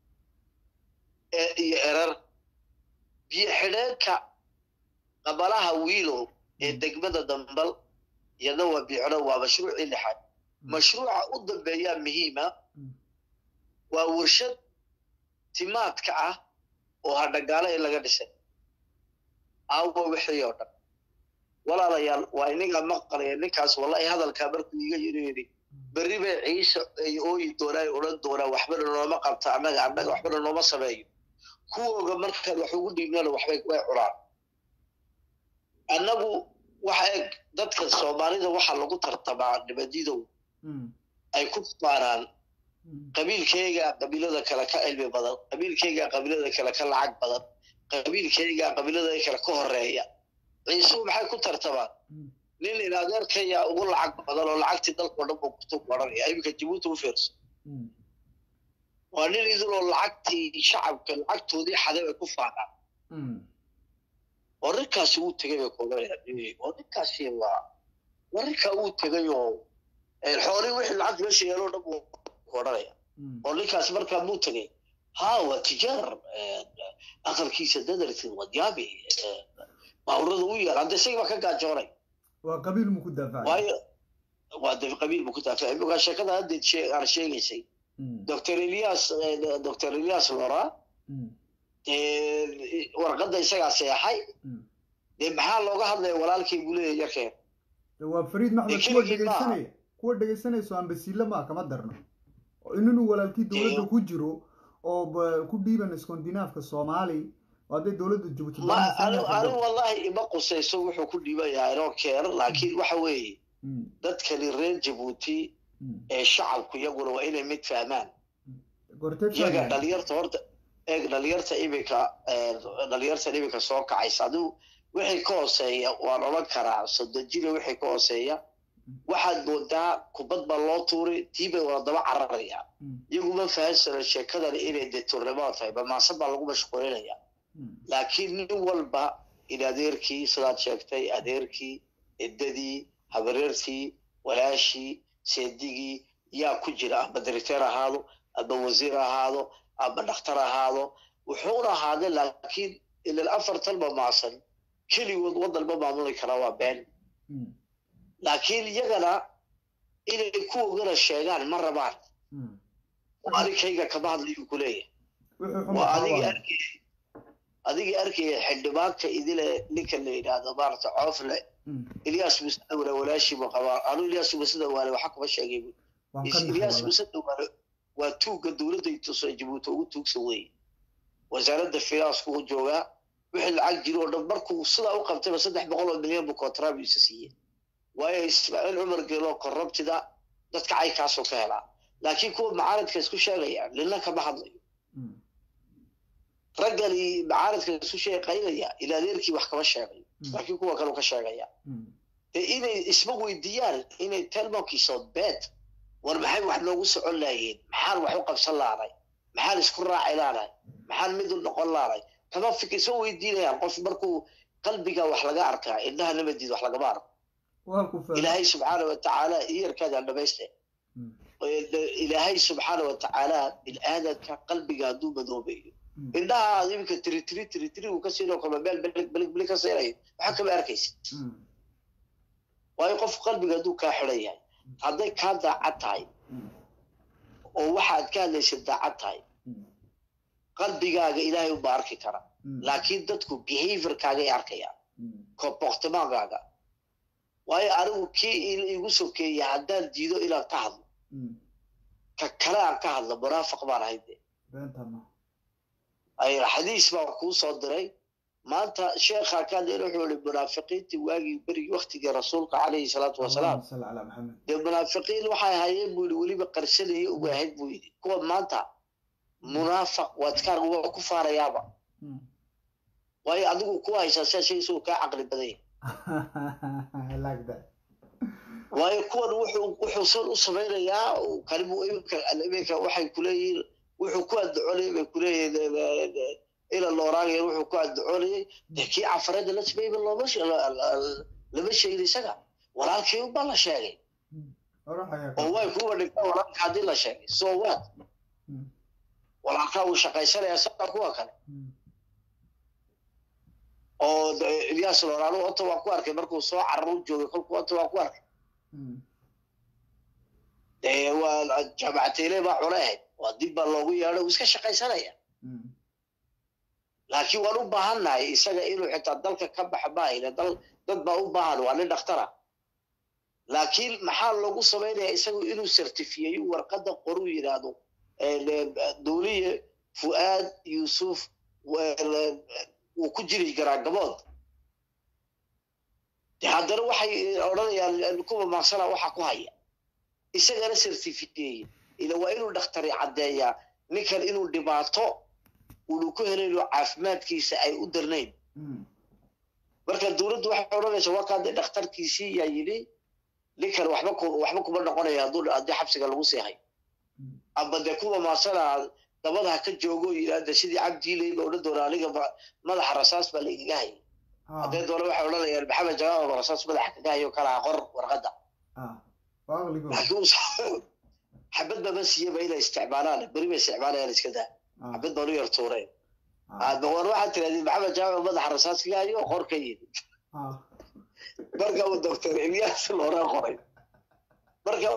iyo erar biyo xidheenka qabalaha wiilow ee degmada dambal iyadna waa biyo xidheen waa mashruucii lixaad mashruuca u dambeeyaa muhiima waa warshad timaadka ah oo hadhagaalo in laga dhisay aawa wixii oo dhan walaalayaal waa inaga maqalaya ninkaas wallahi hadalkaa markuu iga yiri yidhi berri bay ciise ay ooyi doonaan odhan doonaan waxbana nooma qabta annaga annaga waxbana nooma sameeyo kuwooga markaan wax ugu dhiibnana waxbay way cunaan annagu waxa eg dadka soomaalida waxaa lagu tartamaa nibadidow ay ku faanaan qabiilkayga qabiilada kale ka cilmi badan qabiilkayga qabiilada kale ka lacag badan qabiilkayga qabiilada kale ka horeeya ciisuhu maxay ku tartamaan nin in adeerkaya ugu lacag badan oo lacagtii dalkao dhan buu kutu odhanaya iminka jabuuti u fiirso waa nin idiloo lacagtii shacabka lacagtoodii xaday bay ku faanaan oo ninkaasi wuu tegay bay kuodanayaan oo ninkaasi waa waa ninkaa wuu tegay oo xoolii wixii lacag meesha yeeloo dhan buu ku odhanaya oo ninkaasi markaa muu tegay ha waa tijaar aqalkiisa dadarti wadyaami baaburada u yaal hadda isagii baa ka gaajoonay waa qabiil mu ku daafacay waayo waa de qabiil mu ku daafacay imika sheekada haddeed shee aan sheegaysay doctor elias doctor elias lora warqadda isagaa seexay dee maxaa looga hadlaya walaalkay buu leeyahay yarkeen waa fariid maxmed kuwa dhegaysanaya kuwa dhegaysanayso ambasiile maa kama darno inuu walaalkii dowladda ku jiro oo ku dhiiban iskondinaafka soomaali hadday dowladda jabuuti anigu wallahi ima qusayso wuxuu ku dhiiban yahay inoo keeno laakiin waxa weeye dadkani reer jabuuti ee shacabku iyaguna waa inay mid fahmaan iyaga dhalinyarta horta eeg dhalinyarta iminka dhalinyartan iminka soo kacaysa adigu wixii ka hooseeya waan odhan karaa sodojina wixii ka hooseeya waxaad moodaa kubad baa loo tuuri tii bay wada daba cararayaan iyaguma fahansana sheekadani inay dee turnimo tahay bamaasad baa lagu mashquulinaya laakiin nin walba in adeerkii sidaad sheegtay adeerkii eddadii habareertii walaashii seedigii yaa ku jira ama directeer ahaado ama wasiir ahaado ama dhakhtar ahaado wuxuuna ahaade laakiin ilan afartan ma maasan keligood waddan ma maamuli karaa waa been laakiin iyagana inay kuwogana sheegaan ma rabaan adigkayga kama hadlayu ku leeyahay waa adiga arkay adigii arkaya xildhibaanka idile ninka la yidhaahdo maarata coofle ilyas musadawale walaashiiba qabaa anu ilyas musadawale waxa kuma sheegay ilyas musadawale waa tuugga dowladda tuso jabuuti ugu tuugsan weeye wasaaradda finansku u joogaa wixii lacag jiro oo dhan markuu sidaa u qabtayba saddex boqol oo milyan buu kontrabiisa siiyey waayo ismaaciil cumar geeloo korrabtida dadka caynkaasoo ka helaa laakiin kuwa macaaridka isku sheegayaan nina kama hadlayo raggani macaaridka isku sheeqaynaya ila adeerkii wax kama sheegayo laakiin kuwa kaleu ka sheegaya dee inay isma weydiiyaan inay telmonkiisood beed war maxay wax noogu socon laayeen maxaan wax u qabsan laanay maxaan isku raaci laanay maxaan mid u noqon laanay kama fik isma weydiinayaan qof markuu qalbiga wax laga arkaa indhaha nabadiid wax lagama arko ilaahay subxaana watacaala iyarkaadaan dhamayste ilaahay subxaana watacaala bilaadanka qalbiga hadduu madoobayo indhaha aad iminka tiri tiri tiri tiri uu ka siinoo kale meel belig belig belig ka siinayo waxaa kama arkaysa waayo qof qalbiga hadduu kaa xidhan yahay hadday kaa daacad tahay oo waxaad ka hadlaysa daacad tahay qalbigaaga ilaahay unbaa arki kara laakiin dadku behaviorkaagay arkayaan comportementgaaga waayo anigu kii igu sokeeya haddaan diido inaan ka hadlo ka kale aan ka hadlo munaafiq baan ahayd de xadiis baan kuu soo diray maanta sheekha ka hadlayna wuxuu yihi munaafiqiintii waagii berigii waktigii rasuulka calayhi salaatu wasalaam dee munaafiqiin waxay ahaayeen buu yidhi weliba qarsanaya ugu ahayd buu yidhi kuwa maanta munaafiq waad ka waa ku faarayaaba waayo adigu ku haysaa sidaa shay isagoo kaa caqli badan yahay waayo kuwan wuxuu wuxuu san u samaynayaa kalimu iminka iminka waxay kuleeyihiin wuxuu ku addoconayay bay kuleeyihiin ila looraagaya wuxuu ku addoconayay dee kii cafareedda la sameeyba looma lama sheegin isaga walaalkii unbaa la sheegay oo way kuwa dhigta walaalka haddii la sheegay so what walaalkaa wuu shaqaysanayaa saa kuwa kale oo ilyas looraanu ota waa ku arkay markuu soo carar u joogay kolku ota waa ku arkay dee waa jaamacateyne baa cune ahayd waa dib baa loogu yeedhay uu iska shaqaysanaya laakiin waan u baahannahay isaga inuu xitaa dalka ka baxa maahayne dal dad baa u baahan waa nin dhakhtara laakiin maxaa loogu samaynaya isagu inuu certifiyeeyo warqadda qoruu yidhaahdo dawliye fu'aad yuusuf wuu ku jiri karaa gabood de haddana waxay odhanayaan kuwa maaqsana waxa ku haya isagana certifiyeeye ila waa inuu dhakhtari caddeeyaa ninkan inuu dhibaato unu ku helayno caafimaadkiisa ay u darnayn marka dawladdu waxay odhanaysaa waa kaa dee dhakhtarkiisii yaa yidhi ninkan waxba ku waxba kuma noqonaya hadduu haddii xabsiga lagu sii hayo amba dee kuwa maasana dabadaha ka joogo yidhaahda sidii cabdiilay ba odhan doona aniga madaxa rasaas baa laigaga hayay haddee doona waxay odhanayaan maxamed jamaal rasaas madaxa kaga hayo kalaa qor warqadda xabad baba siiyaba inay isticmaalaan beri bay isticmaalayaan iska daa xabad baan u yar tuureen war waxaad tirahdeen maxamed jamaal madaxa rasaas kaga hayo qor ka yidhi marka uu doctor ilyas looraa qoray marka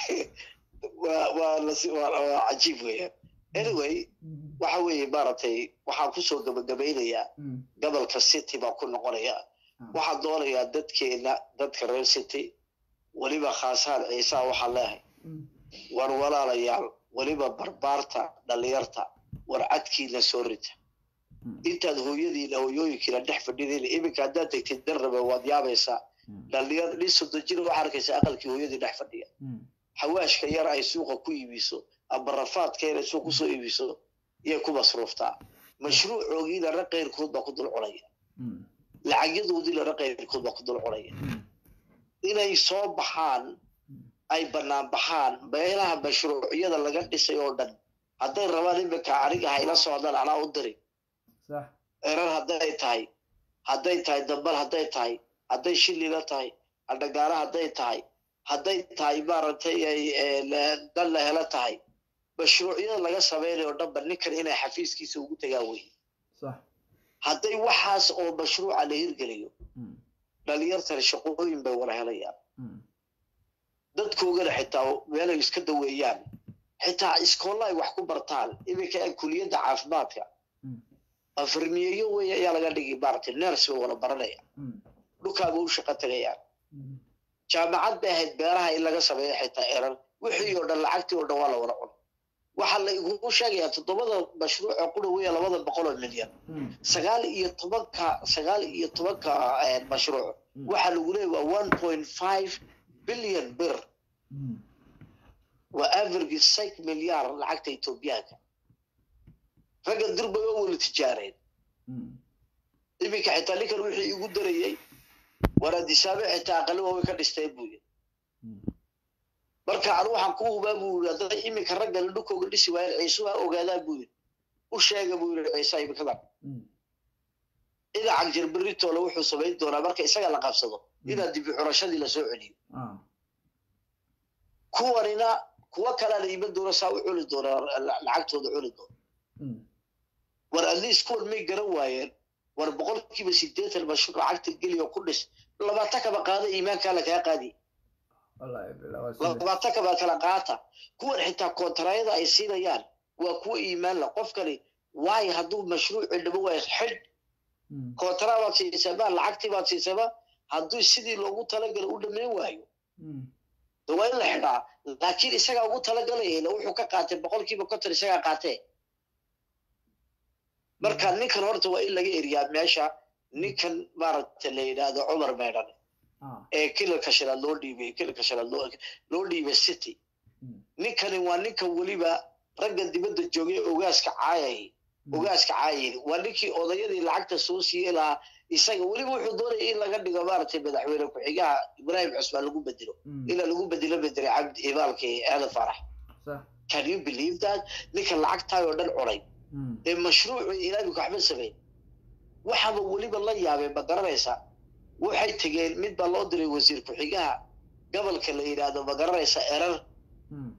waa waa cajiib weeyaan anyway waxa weeye maaragtay waxaan kusoo gabagabaynayaa gobolka city baan ku noqonayaa waxaan doonayaa dadkeena dadka reer city weliba khaasahan ciisaa waxaan leehay war walaalayaal weliba barbaarta dhalinyarta war cadkiina soo rita intaad hooyadiina hooyooyinkiina dhex fadhidiin iminka haddaad tegtid darrabe waad yaabaysaa dhalinyar nin soddon jir waxaa arkaysa aqalkii hooyadii dhex fadhiya xawaashka yar ay suuqa ku iibiso ama rafaadka yar ay suuq kusoo iibiso iyay ku masruuftaa mashruucoogiina ra qayrkood baa ku dul cunaya lacagyadoodiina ra qayrkood baa ku dul cunaya inay soo baxaan ay bannaan baxaan meelaha mashruucyada laga dhisay oo dhan hadday rabaan iminka aniga hayla socdaan anaa u diri erar hadday tahay hadday tahay dambal hadday tahay hadday shilila tahay adhagaala hadday tahay hadday tahay maaragtay dan la helo tahay mashruucyada laga samaynayo dhanba ninkan inay xafiiskiisa ugu tagaan wey hadday waxaas oo mashruuca la hirgeliyo dhalinyartana shaqooyin bay wala helayaan dadkoogana xitaa meelay iska daweeyaan xitaa iskoolla ay wax ku bartaan iminka kuliyadda caafimaadka afarniyeyo wey ayaa laga dhigi maaragtay ners bay wala baranaya dhulkaaba u shaqo tagayaan jaamacad bay ahayd beeraha in laga sameeyo xitaa erar wixii oo dhan lacagtii oo dhan waa la wada cun waxaa la igugu sheegayaa toddobada mashruuc oo ku dhaweeya labada boqol oo milyan sagaal iyo tobanka sagaal iyo tobanka mashruuc waxaa lagu leeyahy waa one point five billion bir waa average six milyaar lacagta etoobiyaanka ragga durbay oo wala tijaareen iminka xitaa ninkan wixii igu darayey waraadisaabe xitaa aqaliba way ka dhistay buu yiri marka anu waxaan ku hubaa buu yiri hadday iminka raggana dhulkooga dhisi waayeen ciisuha ogaadaan buu yiri u sheega buu yiri ciisa iminkadan dhinaca jirberitoole wuxuu samayn doonaa marka isaga la qabsado inaad dibi curashadii lasoo celiyo kuwanina kuwa kalea la iman doona saa u cuni doonaa lacagtooda cuni doona war at least kuwan may garan waayeen war boqolkiiba sideetan mashruuc lacagta geli oo ku dhis labaatan kaba qaada iimaankaa lagaa qaadi wallaahi bilaa waa sida labaatan kaba kala qaata kuwan xitaa koontarayada ay siinayaan waa kuwa iimaan la qofkani waayo hadduu mashruuci dhabo waa xidh Mm, koontara baad siisamaa lacagtii baad siisamaa hadduu sidii loogu talagala u dhammayn waayo mm, de waa in la xidhaa laakiin isagaa ugu talagalaya ila wuxuu ka qaatay boqolkiiba konton isagaa qaatee marka ninkan horta waa in laga eriyaa meesha ninkan maaragta la yidhaahdo cumar meedhan ah, ee kilalka shanaad loo dhiibay kilalka shanaad loo loo dhiibay city mm, ninkani waa ninka weliba ragga dibadda joogay ogaaska caayay mm, ogaaska caayay waa ninkii odayadii lacagta soo siiyey lahaa isaga weliba wuxuu doonaya in laga dhigo maaragtay madaxweyne ku-xigaha ibraahim cusmaan lagu bedelo mm, ila lagu bedelo bedere cabdi ibaalkii aadan farax sax, can you believe that ninka lacagtaay oo dhan cunay mm, ee mashruucu ilaamika waxba samayn waxaba weliba la yaabeen ma garanaysa waxay tegeen mid baa loo diray wasiir ku-xigaha gobolka la yidhaahdo ma garanaysa erar mm,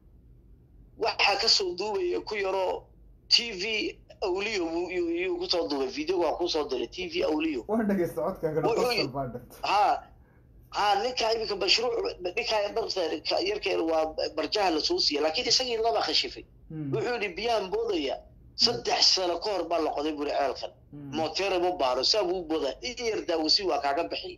waxaa kasoo duubaya ku yaroo t v awliyo buu- yuu yuu kusoo duubay videoga waa kusoo diray t v awliyo waan dhegeysta codkaagana Wuxuu qosol yidhi- baa dhigta ha ha ninkaa iminka mashruuc ninkaa darta yarkeeda waa barjaha lasoo siiya laakiin isagii laba khashifay Mm, wuxuu yidhi biyahan boodaya saddex sano ka hor baa la qoday buri ceelkan mm, mooteere ma baaro saa buu boodaa in yar daawasi waa kaaga bixi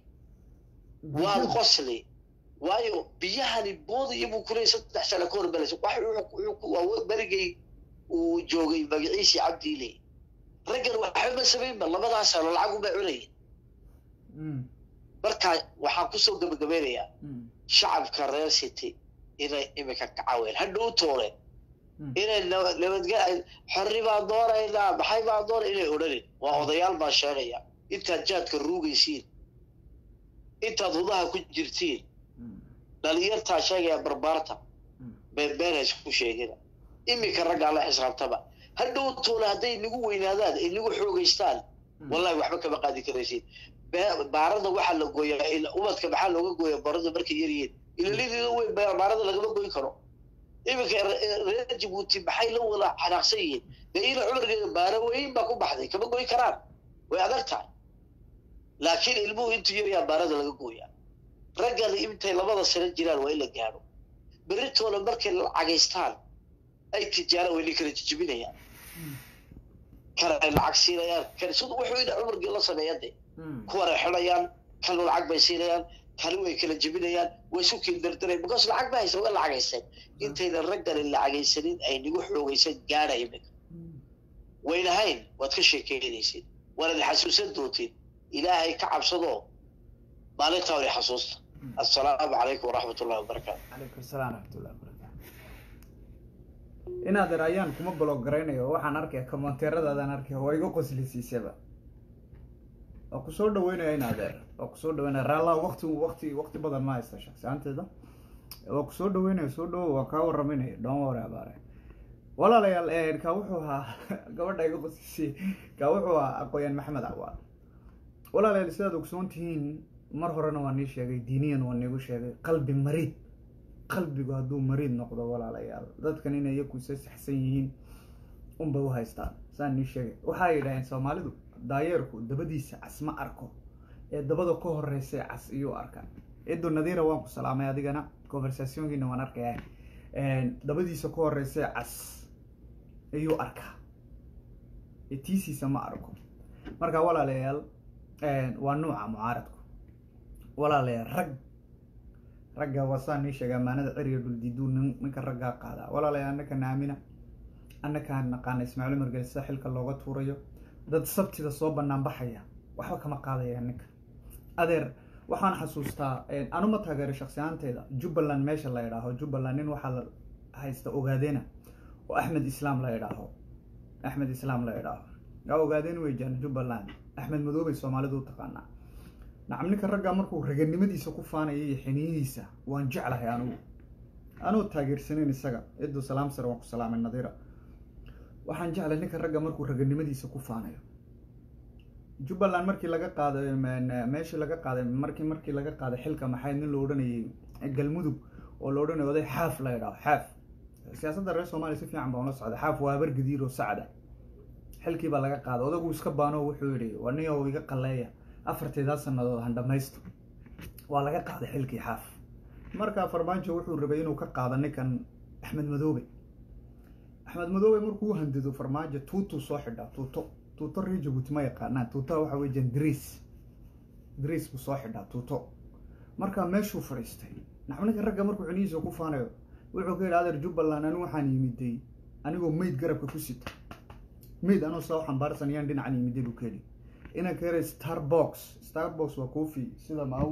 waad qosli waayo biyahani boodaya buu kuleeyay saddex sano ka hor balas wax wuxuu- wuxuu- waa berigay uu joogay magaciisii cabdiile raggan waxba ma samaynba labadaas sano lacag uma cunaya Mm, marka waxaan kusoo gabagabeynayaa mm, shacabka reer city inay imika ka caaween hadhow toole mm, inay naba- nabadgel xorri baan doonaynaa maxay baan doona inay odhanin waa odayaal baan sheegaya intaad jaadka ruugaysiin intaad hudaha ku jirtiin mm, dhalinyartaa sheegaya barbaarta mm, beenbeen ha isku sheegina iminka raggaa la xisaabtama hadhow toole hadday nagu weynaadaan ay nagu xoogaystaan wallahi waxba kama qaadi karaysid Be- baarada waxaa la gooyaa ila- ubadka maxaa looga gooyaa baarada markay yaryihiin ilalideeda weyn ba- baarada lagama goyn karo iminka re- reer jabuuti maxay la wada xanaaqsan yihiin dee ina cumargeeda baara weyn baa ku baxday kama goyn karaan way adag tahay laakiin ilmuhu intuu yaryaa baarada laga gooyaa raggana intay labada sano jiraan waa in la gaadho berritooda markay lacagaystaan ay tijaara wayna kala jijibinayaan kana ay lacag siinayaan kan sida wuxuu ina cumargii la sameeya de mm, kuwana xidhayaan kanu lacag bay siinayaan kani way kala jebinayaan way isu kiindardareen because lacag ba haysan way lacagaysteen intaynan raggani lacagaysanin ay nagu xoogaysan gaadha imika mm. waynahayn waad ka sheekeynaysid waanad xasuusan doontiin ilaahay ka cabsadoo maalintaa way xasuusta assalaamu calaykum waraxmat ullahi wabarakaatu calaykum salaam raxmatullahi wabarakaatu inaad er ayaan kuma blog garaynayo waxaan arkaya komonteeradaadaan arkaya waa iga qoslisiisaba waa kusoo dhaweynaya inaad er waa kusoo dhaweynaya raallaa waqti waqti waqti badan ma haysta shaksiyaanteeda waa kusoo dhaweynaya soo dhawo waa kaa waraminaya don't worry about it walaalayaal eh, kaa wuxuu ahaa gabadha iga qoslisay kaa wuxuu ahaa aqooyaan maxamed cawaal walaalayaal sidaad ogsoon tihiin mar horena waa nii sheegay diiniyan waa niigu sheegay qalbi mariid qalbigu hadduu mariid noqdo walaalayaal dadkan inay iyaku isa saxsan yihiin unbay u haystaan saan nii sheegay waxay yidhaaheen soomaalidu daayeerku dabadiisa cas ma arko ee dabada ka horeysa cas iyuu arkaa cidu nadiira waan ku salaamay adigana conversationkiina waan arkaya dabadiisa ka horeysa cas ayuu arkaa ee tiisiisa ma arko marka walaalayaal waa nuuca mucaaradku walaalayaal rag ragga wasaan nii sheega amaanada ceriga dhuldiiduu nin ninka raggaa qaadaa walaalayaal annaka naamina annakaan naqaana ismaaciil margel sida xilka looga tuurayo dad sabtida soo banaan baxaya waxba kama qaadaya ninka adeer waxaan xasuustaa anuma taageero shaksiyaanteyda jubbaland meesha la idhaaho jubbaland nin waxaa la haysta ogaadeena oo axmed islaam la idhaaho axmed islaam la idhaaho yaa ogaadeen wey jaan jubbaland axmed madoobay soomaalidu u taqaanaa nacam ninka raggaa markuu raganimadiisa ku faanaya iyo xiniyihiisa waan jeclahay anugu anuu taageersanayn isaga ciddu salaam sare waan ku salaamay nadiira waxaan jeclay ninka ragga markuu raganimadiisa ku faanayo jubbaland markii laga qaaday meeshii laga qaaday markii markii laga qaaday xilka maxay nin la odhanayay galmudug oo la odhanaya oday xaaf la idhaho xaaf siyaasadda reer soomaaliya si fiican baan ula socday xaaf waa habar gadiir oo sacda xilkii baa laga qaaday odagu iska baano wuxuu yidhi waa nin oo iga qaleeya afarteedaa sanadood han dhamaysto waa laga qaaday xilkii xaaf markaa farmaajo wuxuu rabay inuu ka qaado ninkan axmed madoobe axmed madoobe markuu u handido farmaajo tuutuu soo xidhaa tuuto tuuto reer jabuuti ma yaqaanaan tuutada waxa weeyaan dariis dariis buu soo xidhaa tuuto markaa meeshuu fadhiistay naxninka ragga markuu xunihiisa ku faanayo wuxuu ka yidhi adeer jubbaland anigu waxaan yimiday anigoo meyd garabka ku sita meyd anoo saa u xambaarsan yaan dhinacan yimiday buu ka yidhi inanka yara starbox starbox waa coffee sida maaw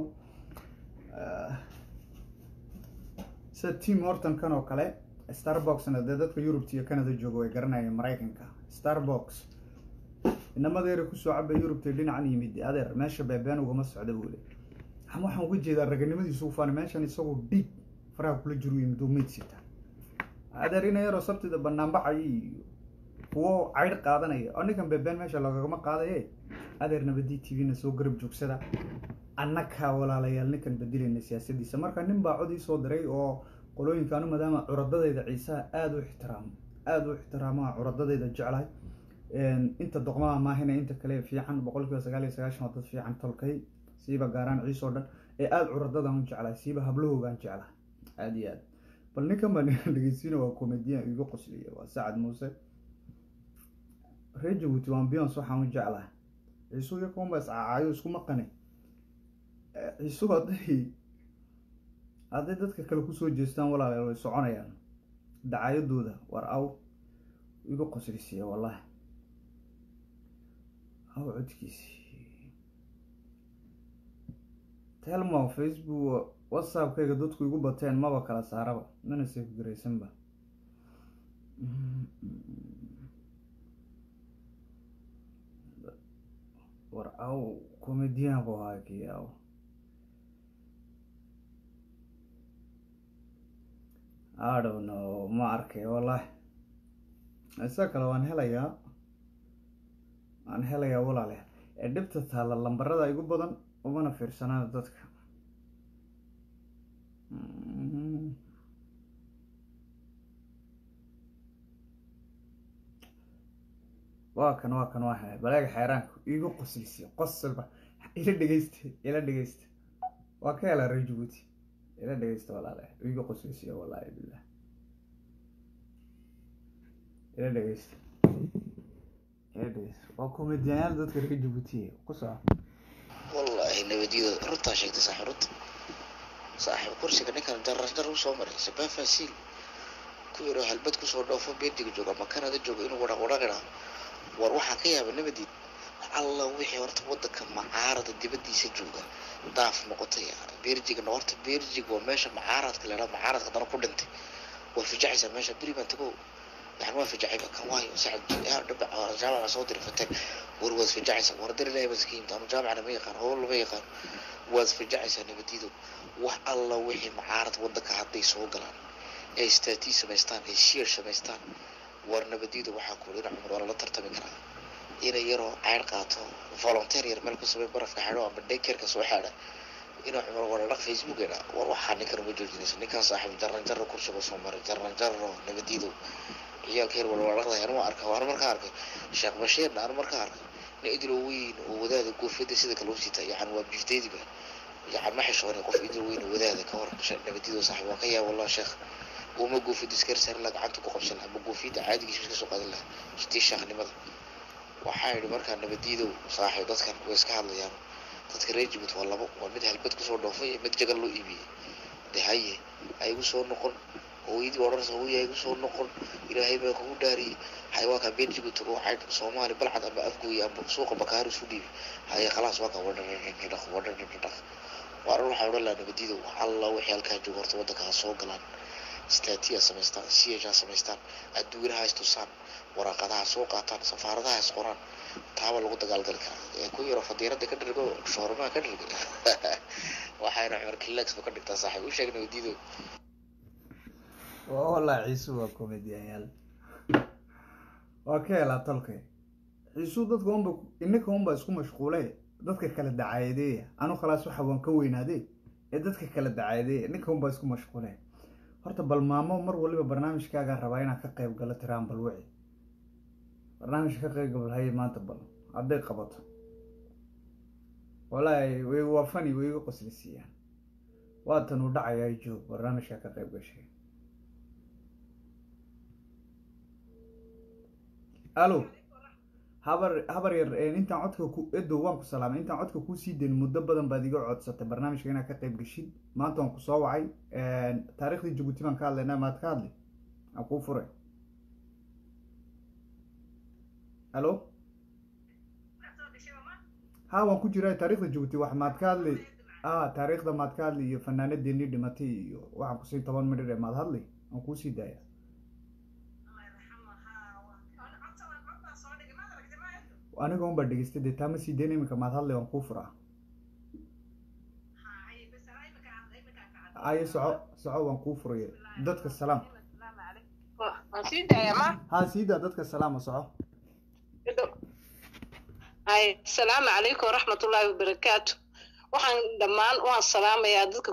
sida tim hortonkan oo kale starboxna dee dadka yurubta iyo canada jooga way garanayeen maraykanka starbox inamada yara kusoo cabay yurubta dhinacan yimid adeer meesha beebeen ugama socda buu le ama waxaan uga jeedaa raganimadiisu u faana meeshan isagoo dhiig faraha kula jiru yimid oo meyd sita adeer ina yaroo sabtida banaanbaxay iyo kuwo caydh qaadanaya oo ninkan beebeen meesha lagagama qaadaye adeer nabadii t v-na soo garab joogsada annakaa walaalayaal ninkan bedelayna siyaasadiisa marka nin baa cod ii soo diray oo qolooyinkaanu maadaama curadadayda ciisaha aada u ixtiraamo aada u ixtiraamaa curadadayda jeclahay inta doqmaha maahina inta kale fiican boqol kiiba sagaal iyo sagaashan waa dad fiican tolkay siiba gaaraan ciis oo dhan ee aada curadadan u jeclahay siiba hablahoogaan jeclahay aada iyo aad bal ninkan baa dhegeysiina waa comedian iga qosliya waa sacad muuse reer jabuuti waan beyons waxaan u jeclahay ciisu iyo kuwanba iscacaayo isku maqane ciisu hadday hadday dadka kale kusoo jeestaan walaalayaal way soconayaan dacaayadooda war aw iga qoslisiya wallahi aw codkiisi telmo facebook whatsappkayga dadku igu bateen maba kala saaraba mana safe garaysanba war aw comedian bu ahaa kii aw I don't know ma arkay wallahi isa kale waan helayaa waan helayaa walaale ee dhibta taalla lambarada igu badan umana fiirsanaan dadka waa kan waa kan waa he baleega xeeraanka iigu qoslisiya qosalba ila dhegeysta ila dhegeysta waa ka helaa reer jabuuti ila dhegeysta walaale iigu qoslisiya wallaahi billah ila dhegeysta ila dhegeysta waa komediyayaal dadka reer jabuutiya ku soco wallaahi nabadiyada runtaa sheegtay saaxiib runta saaxiib kursiga ninkan darasdar u soo maray sabaa faasiil ku yaroo halbad kusoo dhoofo beediga jooga ama kanada jooga inuu wadhaq wadhaqidhaa war waxaa ka yaaba nabadiid alla wixii horta wadanka macaarada dibadiisa jooga daaf noqotay beerjigana horta beerjig waa meesha macaaradka leeraa macaaradka haddana ku dhintay waa fijacaysaa meesha beri baan tago yani waa fijacayba kan waayo sacad dhabac jaamaca soo diri fatag war waad fijacaysaa war dar ilaahay baad iska yimid anu jaamacana ma yaqaan howl lama yaqaan waad fijacaysaa nabadiido wax alla wixii macaarad wadanka hadday soo galaan ay istaatii samaystaan ay shiir samaystaan war nabadiidu waxaa ku ina cumar waa lala tartami karaa inay yaroo ceyr qaato volunteer yar meel ku samey barafka xidho ama daykerka soo xaadha inuu cumar wadhadhaq facebookena war waxaa ninkan uma joojinayso ninkan saaxiib jaran jaro kursiga soo maray jaran jaro nabadiidu ciyaalka yar walwadhaqday anu arka anu markaa arkay sheekh bashiirna anu markaa arkay nin idilo weyn oo wadaada goofyada sida kale u sita yani waa bifdeediba yani ma xishoonay qof idil weyn oo wadaada ka hor nabadiidu saaxiib waa ka yaab wallah sheekh uma goofiyada iska risaarin laha gacanta ku qabsan laha ama goofiyada caadigiisa iska soo qaadan laha shitii shaakhnimada waxaa yidhi markaa nabadiidow saaxiib dadkan way iska hadlayaan dadka reer jibut waa labo waa mid halbad kusoo dhoofay iyo mid jagal loo iibiyey de haye ha igu soo noqon hooyadii odhanaysa hooya ha igu soo noqon ilaahay baa kugu dhaariyey hay waa kaa beer jibut oo cayd soomaali balcad ama afgooye ama suuqa bakaari isu dhiibi haye khalaas waa kaa wadhadhadhadhaq wadhadhadhadhaq waaran waxaa odhan lahaa nabadiidow alla wixii halkaa jooga horta waddanka ha soo galaan statiya samaystaan siyaja samaystaan adduunaha istusaan waraaqadaha soo qaataan safaaradaha is qoraan taaba lagu dagaalgali karaa ee ku yaro fadiirada ka dhirgo shoormaha ka dhirga waxayna cumar kilaxba ka dhigtaa saaxiib u sheeg nabadiido wallah ciisu waa comediyayaal waa ka helaa tolkay ciisu dadka unba inaka unba isku mashquule dadka kala dacaayadeeya anu khalaas waxa waan ka weynaade ee dadka kala dacaayadeeya ninka unba isku mashquule horta bal maamo mar waliba barnaamijkaagaa rabaa inaad ka qayb galo tiraan bal wici barnaamijka ka qayb gabal haye maanta bal hadday qabato wallaahi way waa fani way iga qoslisiiyaan waatan uu dhacayaa joog barnaamijka ka qayb gashay alo habar habar yar intaan codka ku edo waan ku salaamay intaan codka kuusii dayn muddo badan baad iga codsatay barnaamijka inaad ka qayb geshid maanta waan ku soo wacay taariikhdii jabuuti baan ka hadlaynaa maad ka hadli aan kuu furay alo ha waan ku jiraa taarikhda jabuuti wax maad ka hadli a taariikhda maad ka hadli iyo fanaanadeenii dhimatay iyo waxaan kusiin toban midhir ee maad hadli aan kuusii daaya aniga un baa dhegeystay dee taama sii dayn iminka maad hadlay waan kuu furaa aye soco soco waan kuu furaya dadka salaam ha sii daa dadka salaama soco asalaamu calaykum waraxmatullaahi wabarakaatu waxaan dhammaan waan salaamayaa dadka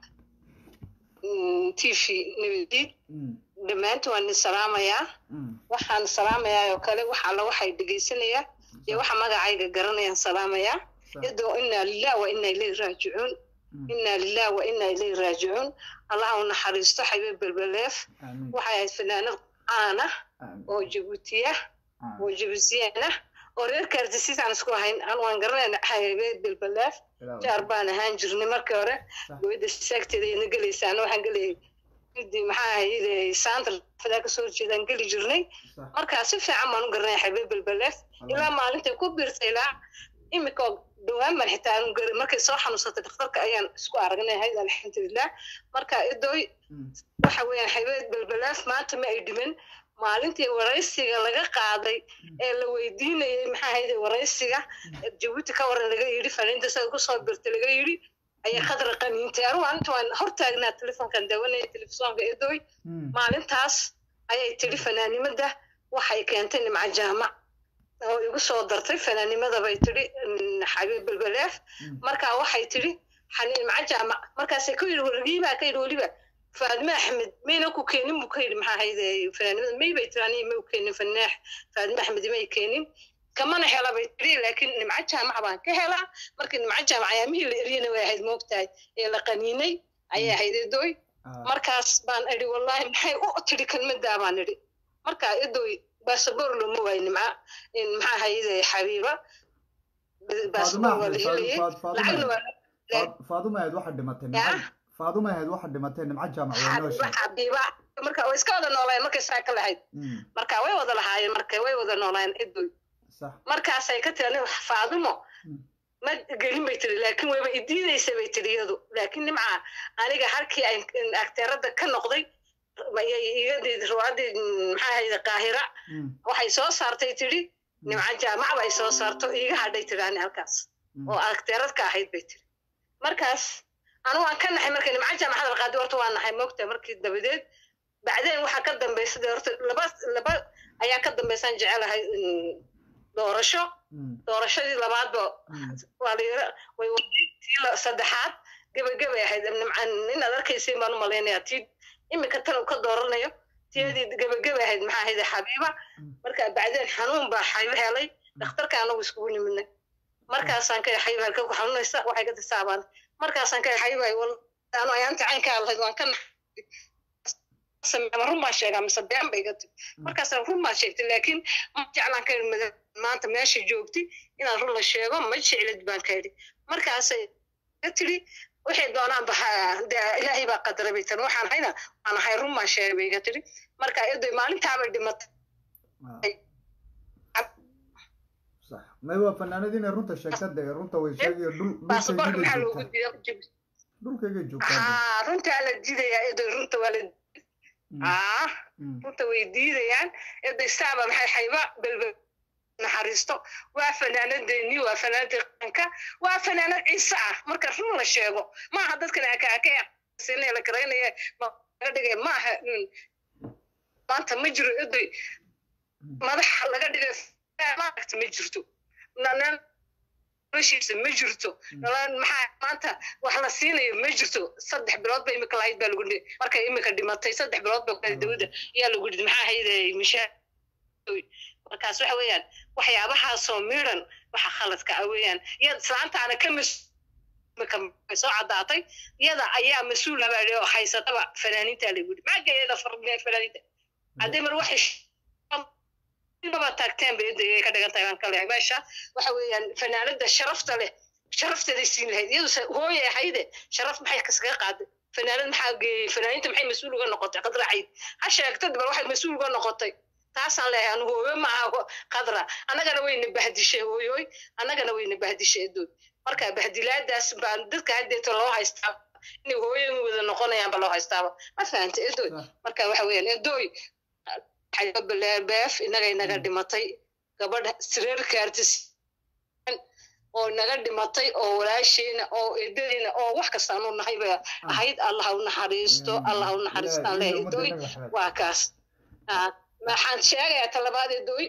t v nabadiid dhammaantiin waan idin salaamayaa waxaan salaamayaa oo kale wax alla waxay dhegaysanayaa iyo waxa magacayga garanayaan salaamayaa iyadoo inaa lilah wa inaa ilayhi raajicuun inaa lilah wa inaa ilayhi raajicuun allah u naxariisto xabiib belbeleef waxay ahayd fanaanad caana oo jabuutiya oo jabuutiyana oo reer kaardisiisaan isku ahayn an waan garanayna xabiib belbeleef jaar baan ahaan jirnay markii hore gabadha saagteeda iyadna gelaysaana waxaan gelayay maxaa ahayde saanta fadaa kasoo horjeedaan geli jirnay markaa si fiican baan u garanaya xabiib belbeleef ilaa maalintay ku biirtay ilaa imika dhowaan baan xitaa aanu garin markay soo xanuunsatay dhakhtarka ayaan isku aragnay hayd alxamdulilah marka idoy waxa weeyaan xabiib belbeleef maanta ma ay dhiman maalintii waraysiga laga qaaday ee la weydiinayay maxaa ahayde waraysiga jabuuti ka waran laga yidhi faniinta sida kusoo birtay laga yidhi ayaa khadra qaniintay anugu anta waan hor taagnaa telefonkan dawanaya telefisonka edoy maalintaas ayay tidhi fanaanimada waxay keentay nimca jaamac oo igu soo dartay fanaanimada bay tidhi xabiib belbeleef markaa waxay tidhi nimca jaamac markaasay ka yidhi wargiibaa ka yidhi weliba faadme axmed mayna ku keenin buu ka yidhi maxaa ahayde fanaanimada may bay tiri aniga may u keenin fanaax faadme axmed may keenin kamana hela bay tiri laakiin nimco jaamac baan ka helaa markii nimco jaamac ayaamihii la eryana way ahayd moogtahay ee la qaniinay ayay ahayd edoy markaas baan idhi wallahi maxay u tiri kelmadaa baan idhi marka edoy basaboor looma waayo nimca maxaa ahayde xabiiba basaboor waa la helayay lacagna waa faaduma ahayd waxa dhimatay faaduma ahayd waxa dhimatay nimco jaamac waa noo sheeg xabiiba marka way iska wada noolaayeen markay saa ka lahayd marka way wada lahaayeen marka way wada noolaayeen edoy markaasay ka tiri aniga faadumo ma gelin bay tiri laakiin wayba idiidaysa bay tiri iyadu laakiin nimca aniga halkii ay akteerada ka noqday igadii ruwaadii maxaa ahayde qaahira waxay soo saartay tiri nimca jaamac bay soo saarto iiga hadhay tiri ani halkaas oo akteerad ka ahayd bay tiri markaas anu waan ka naxay markay nimca jaamac hadal qaadi horta waa naxay moogta markii dabadeed bacdeen waxaa ka dambaysa dee horta laba laba ayaa ka dambaysaan jecelahay doorasho doorashadii labaadba waa layira way tii saddexaad gebagabay ahayd inaad arkaysiin baan u malaynayaa tii imika tan uu ka dooranayo tiyadii gebagabay ahayd maxaa ahayd xabiiba marka bacdeen xanuun baa xabiib helay dhakhtarka anagu iskugu nimidnay markaasaan ka xabiib halka ku xanuunaysa waxay ka tisaabaan markaasaan ka xabiib ay wal anu ayaanta caynkaa lahayd waan ka ma run baan sheegaa mise been bay iga tiri markaasaan run baan sheegtay laakiin ma jeclaan ka idhi maanta meesha joogti inaan run la sheego ma jeclid baan ka idhi markaasay ka tiri waxay doonaan ba dee ilaahay baa qadaray bay tiri waxaan hayna waan ahay run baan sheegay bay iga tiri marka eday maalintaabay dhimatay may waa fanaanadii inay runta sheegta dee runta way sheegayo dhul baasaboorka maxaa loogu diiday dhulkayga joogtaa haa runtaa la diidayaa eday runta waa la ah runta way diidayaan eday saaba maxay xayba belbel naxariisto waa fanaanadeeni waa fanaanadii qaranka waa fanaanad ciise ah marka run la sheego maaha dadkan akaakasina la garaynaya laga dhigay maaha maanta ma jiro eday madaxa laga dhigay maaragta ma jirto noloshiisa ma jirto maxaa maanta wax la siinayo ma jirto saddex bilood ba imika lahayd baa lagu dhihi markay imika dhimatay saddex bilood ba dawladda ayaa lagu dhihi maxaa hayde mishaa markaas waxa weeyaan waxyaabahaasoo miran waxa khaladka ah weeyaan iyo islaantaana ka mas soo caddaatay iyada ayaa mas-uul habaa oo haysataba fanaaniinta lagu yidhi maaga iyada fanaaniinta haddii mar waxay maba taagteen bay inta ka dhigan tahay baan ka leeyahay meesha waxa weeyaan fanaanada sharafta leh sharafteeday siin lahayd iyadu hooye ahayde sharaf maxay kaskaga qaaday fanaanad maxaa geeyey fanaaniinta maxay mas-uul uga noqotay qadra cayd ha sheegtad bal waxay mas-uul uga noqotay taasaan leeyahay anu hooyo ma aha qadra annagana wayna bahdishay hooyoy annagana wayna bahdishay edood marka bahdilaadaas baan dadka haddeeta loo haystaa inay hooyoyin wada noqonayaanba loo haystaaba ma fahanta edoy marka waxa weeyaan edoy beef inaga inaga dhimatay gabadha sireerkaartis oo naga dhimatay oo walaasheena oo eedadiina oo wax kasta anu nahay ba ahayd allah u naxariisto allah u naxariistaan leh edoy waa kaas maxaan sheegayaa talabaad edoy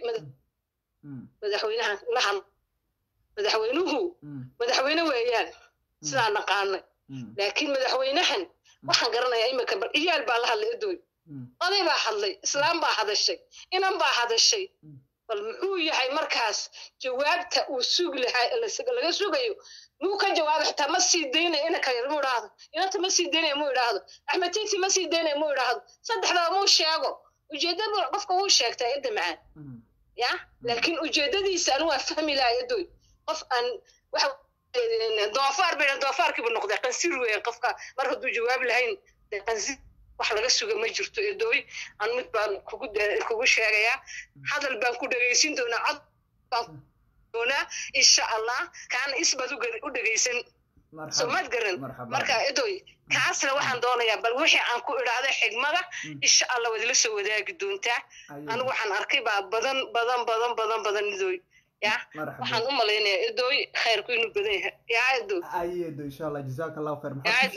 madaxweynaha lahan madaxweynuhu madaxweyne weeyaan sidaan naqaanay laakiin madaxweynahan waxaan garanayaa imika bar iyaal baa la hadlay edoy oday baa hadlay islaam baa hadashay inan baa hadashay bal muxuu yahay markaas jawaabta uu sugi lahaa laga sugayo muu ka jawaaba xitaa ma sii daynaya inanka yar muu idhaahdo inanta ma sii daynaya muu idhaahdo axmed titi ma sii daynaya muu idhaahdo saddexdaba muu sheego ujeedada qofka wuu sheegtaa edda macaan ya laakiin ujeedadiisa anu waa fahmi lahaa edoy qof aan waxa doofaar bay doofaarkiibu noqday qansir weeyaan qofka mar hadduu jawaab lahayn qansir wax laga suga ma jirto edoy an mid baan kugu kugu sheegayaa hadal baan ku dhegaysin doonaa cod baan doonaa insha allah kaana isbaad u dhegaysan somaad garan marka edoy kaasna waxaan doonayaa bal wixii aan ku idhaahday xigmada insha allah waad ila soo wadaagi doontaa anigu waxaan arkay baa badan badan badan badan badan edoy ya waxaan u malaynayaa edoy khayrku inuu badan yahay ya edoy ay edo insha allah jazaaka allahu khayr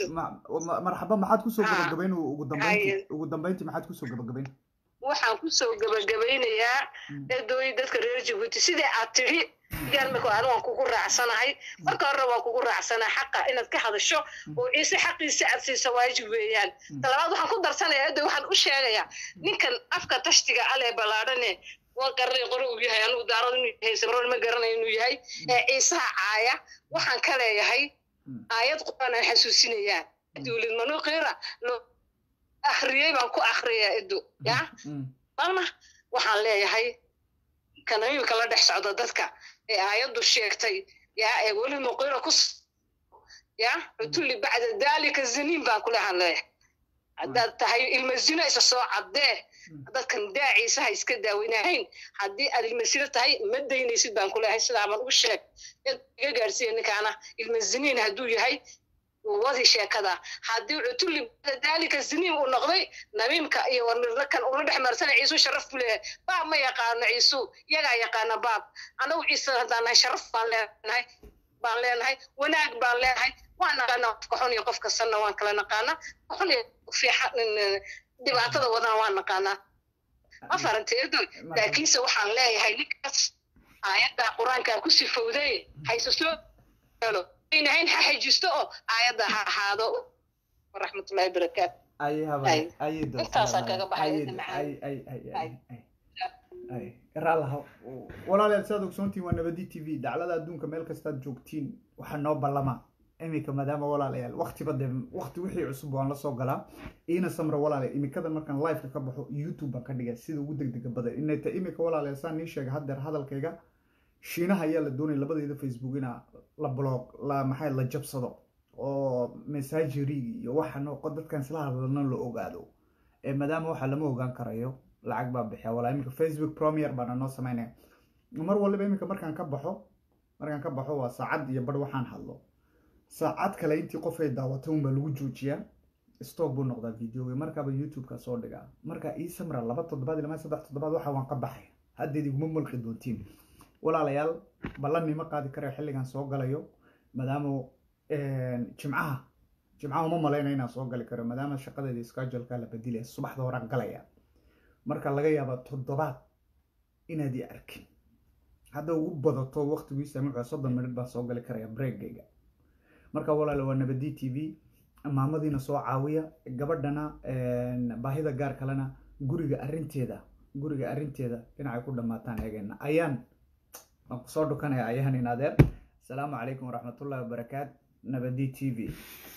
marxaba maxaad kusoo gabagabayn ugu dambeynti ugu dambeynti maxaad kusoo gabagabayn waxaan kusoo gabagabaynayaa edoy dadka reer jabuuti sidai aad tidhi yaalmika anu waan kugu raacsanahay marka hore waan kugu raacsanahay xaqa inaad ka hadasho oo ciise xaqiisa aad siisa waajib weeyaan talabaad waxaan ku darsanayaa edoy waxaan u sheegayaa ninkan afka tashtiga ale ballaadhane waan garanay qore uu yahay anugu daarad inuu yahay samron ma garanayo inuu yahay ee ciisaha caaya waxaan ka leeyahay aayad quraan aan xasuusinayaa dowlad manuuqiira loo akhriyey baan ku akhriyaa edo ya malna waxaan leeyahay kana imika la dhex socda dadka ee aayaddu sheegtay ya ee weli muqiira ku ya cutulli bacda dalika zaniin baan kulehan leeyahay haddaad tahay ilma zina isa soo caddee dadkan daaciisa ha iska daaweynahayn haddii aad ilmasino tahay ma daynaysid baan kuleeyahay sidaaban u sheeg iga gaarsiiya ninkaana ilma ziniin hadduu yahay wadi sheekada haddii cutulli daalika ziniin uu noqday namiimka iyo warnirna kan ula dhex marsana ciisu sharaf buu leeyahay baab ma yaqaano ciisu yagaa yaqaana baab anagu ciise haddaan nahay sharaf baan leenahay baan leenahay wanaag baan leenahay waan naqaana qofka xun iyo qofka sanna waan kala naqaana xun iyo fiixa dhibaatada wadana waan naqaanaa ma farantay edoy laakiinse waxaan leeyahay ninkaas aayadda qur-aankaa ku sifowday hayse soo helo aynahayn ha xajisto oo aayadda ha ahaado waraxmatullahi barakaatu intaasaan kaga baxay walaalayaal saad ogsoontiin waa nabadi t v daclada adduunka meel kastaad joogtiin waxaa noo ballamaa iminka maadaama walaalayaal waktiba dee wakti wixii cusub waan la soo galaa iina samra walaalayaal imikada markaan liveka ka baxo youtube baan ka dhiga sida ugu degdega badan inayta imika walaalayaal saan nii sheega haddeer hadalkayga shiinaha ayaa la doonaya labadeeda facebook ina la blog la maxay la jabsado oo messagerig iyo waxa noqo dadkan isla hadlana la ogaado maadaama waxa lama ogaan karayo lacag baa bixiya walaa iminka facebook premier baana noo sameynaya mar waliba iminka markaan ka baxo markaan ka baxo waa saacad iyo bar waxaan hadlo saacad kale intii qof ay daawatay unbaa lagu joojiyaa stock buu noqdaa videoga markaaba youtube-ka soo dhigaa marka ii samra laba toddobaad ilaa saddex toddobaad waxa waan ka baxay haddeed iguma mulqi doontiin walaalayaal ballanima qaadi karayo xilligan soo galayo maadaama jimcaha jimcaha uma malayna inaan soo gali karo maadaama shaqadeeda scheduleka la bedilaya subaxda horaan galaya marka laga yaaba toddobaad inaad i arkin hadda ugu badato waqtigii saamiixa soddon minut baan soo gali karaya breakgayga marka walaala waa nabadi t v maamadiina soo caawiya gabadhana baahida gaar kalena guriga arinteeda guriga arinteeda dhinacay ku dhammaataan eegeena ayaan waan kusoo dhukanaya ayaan in adeer asalaamu calaykum waraxmatullahi wabarakaat nabadi t v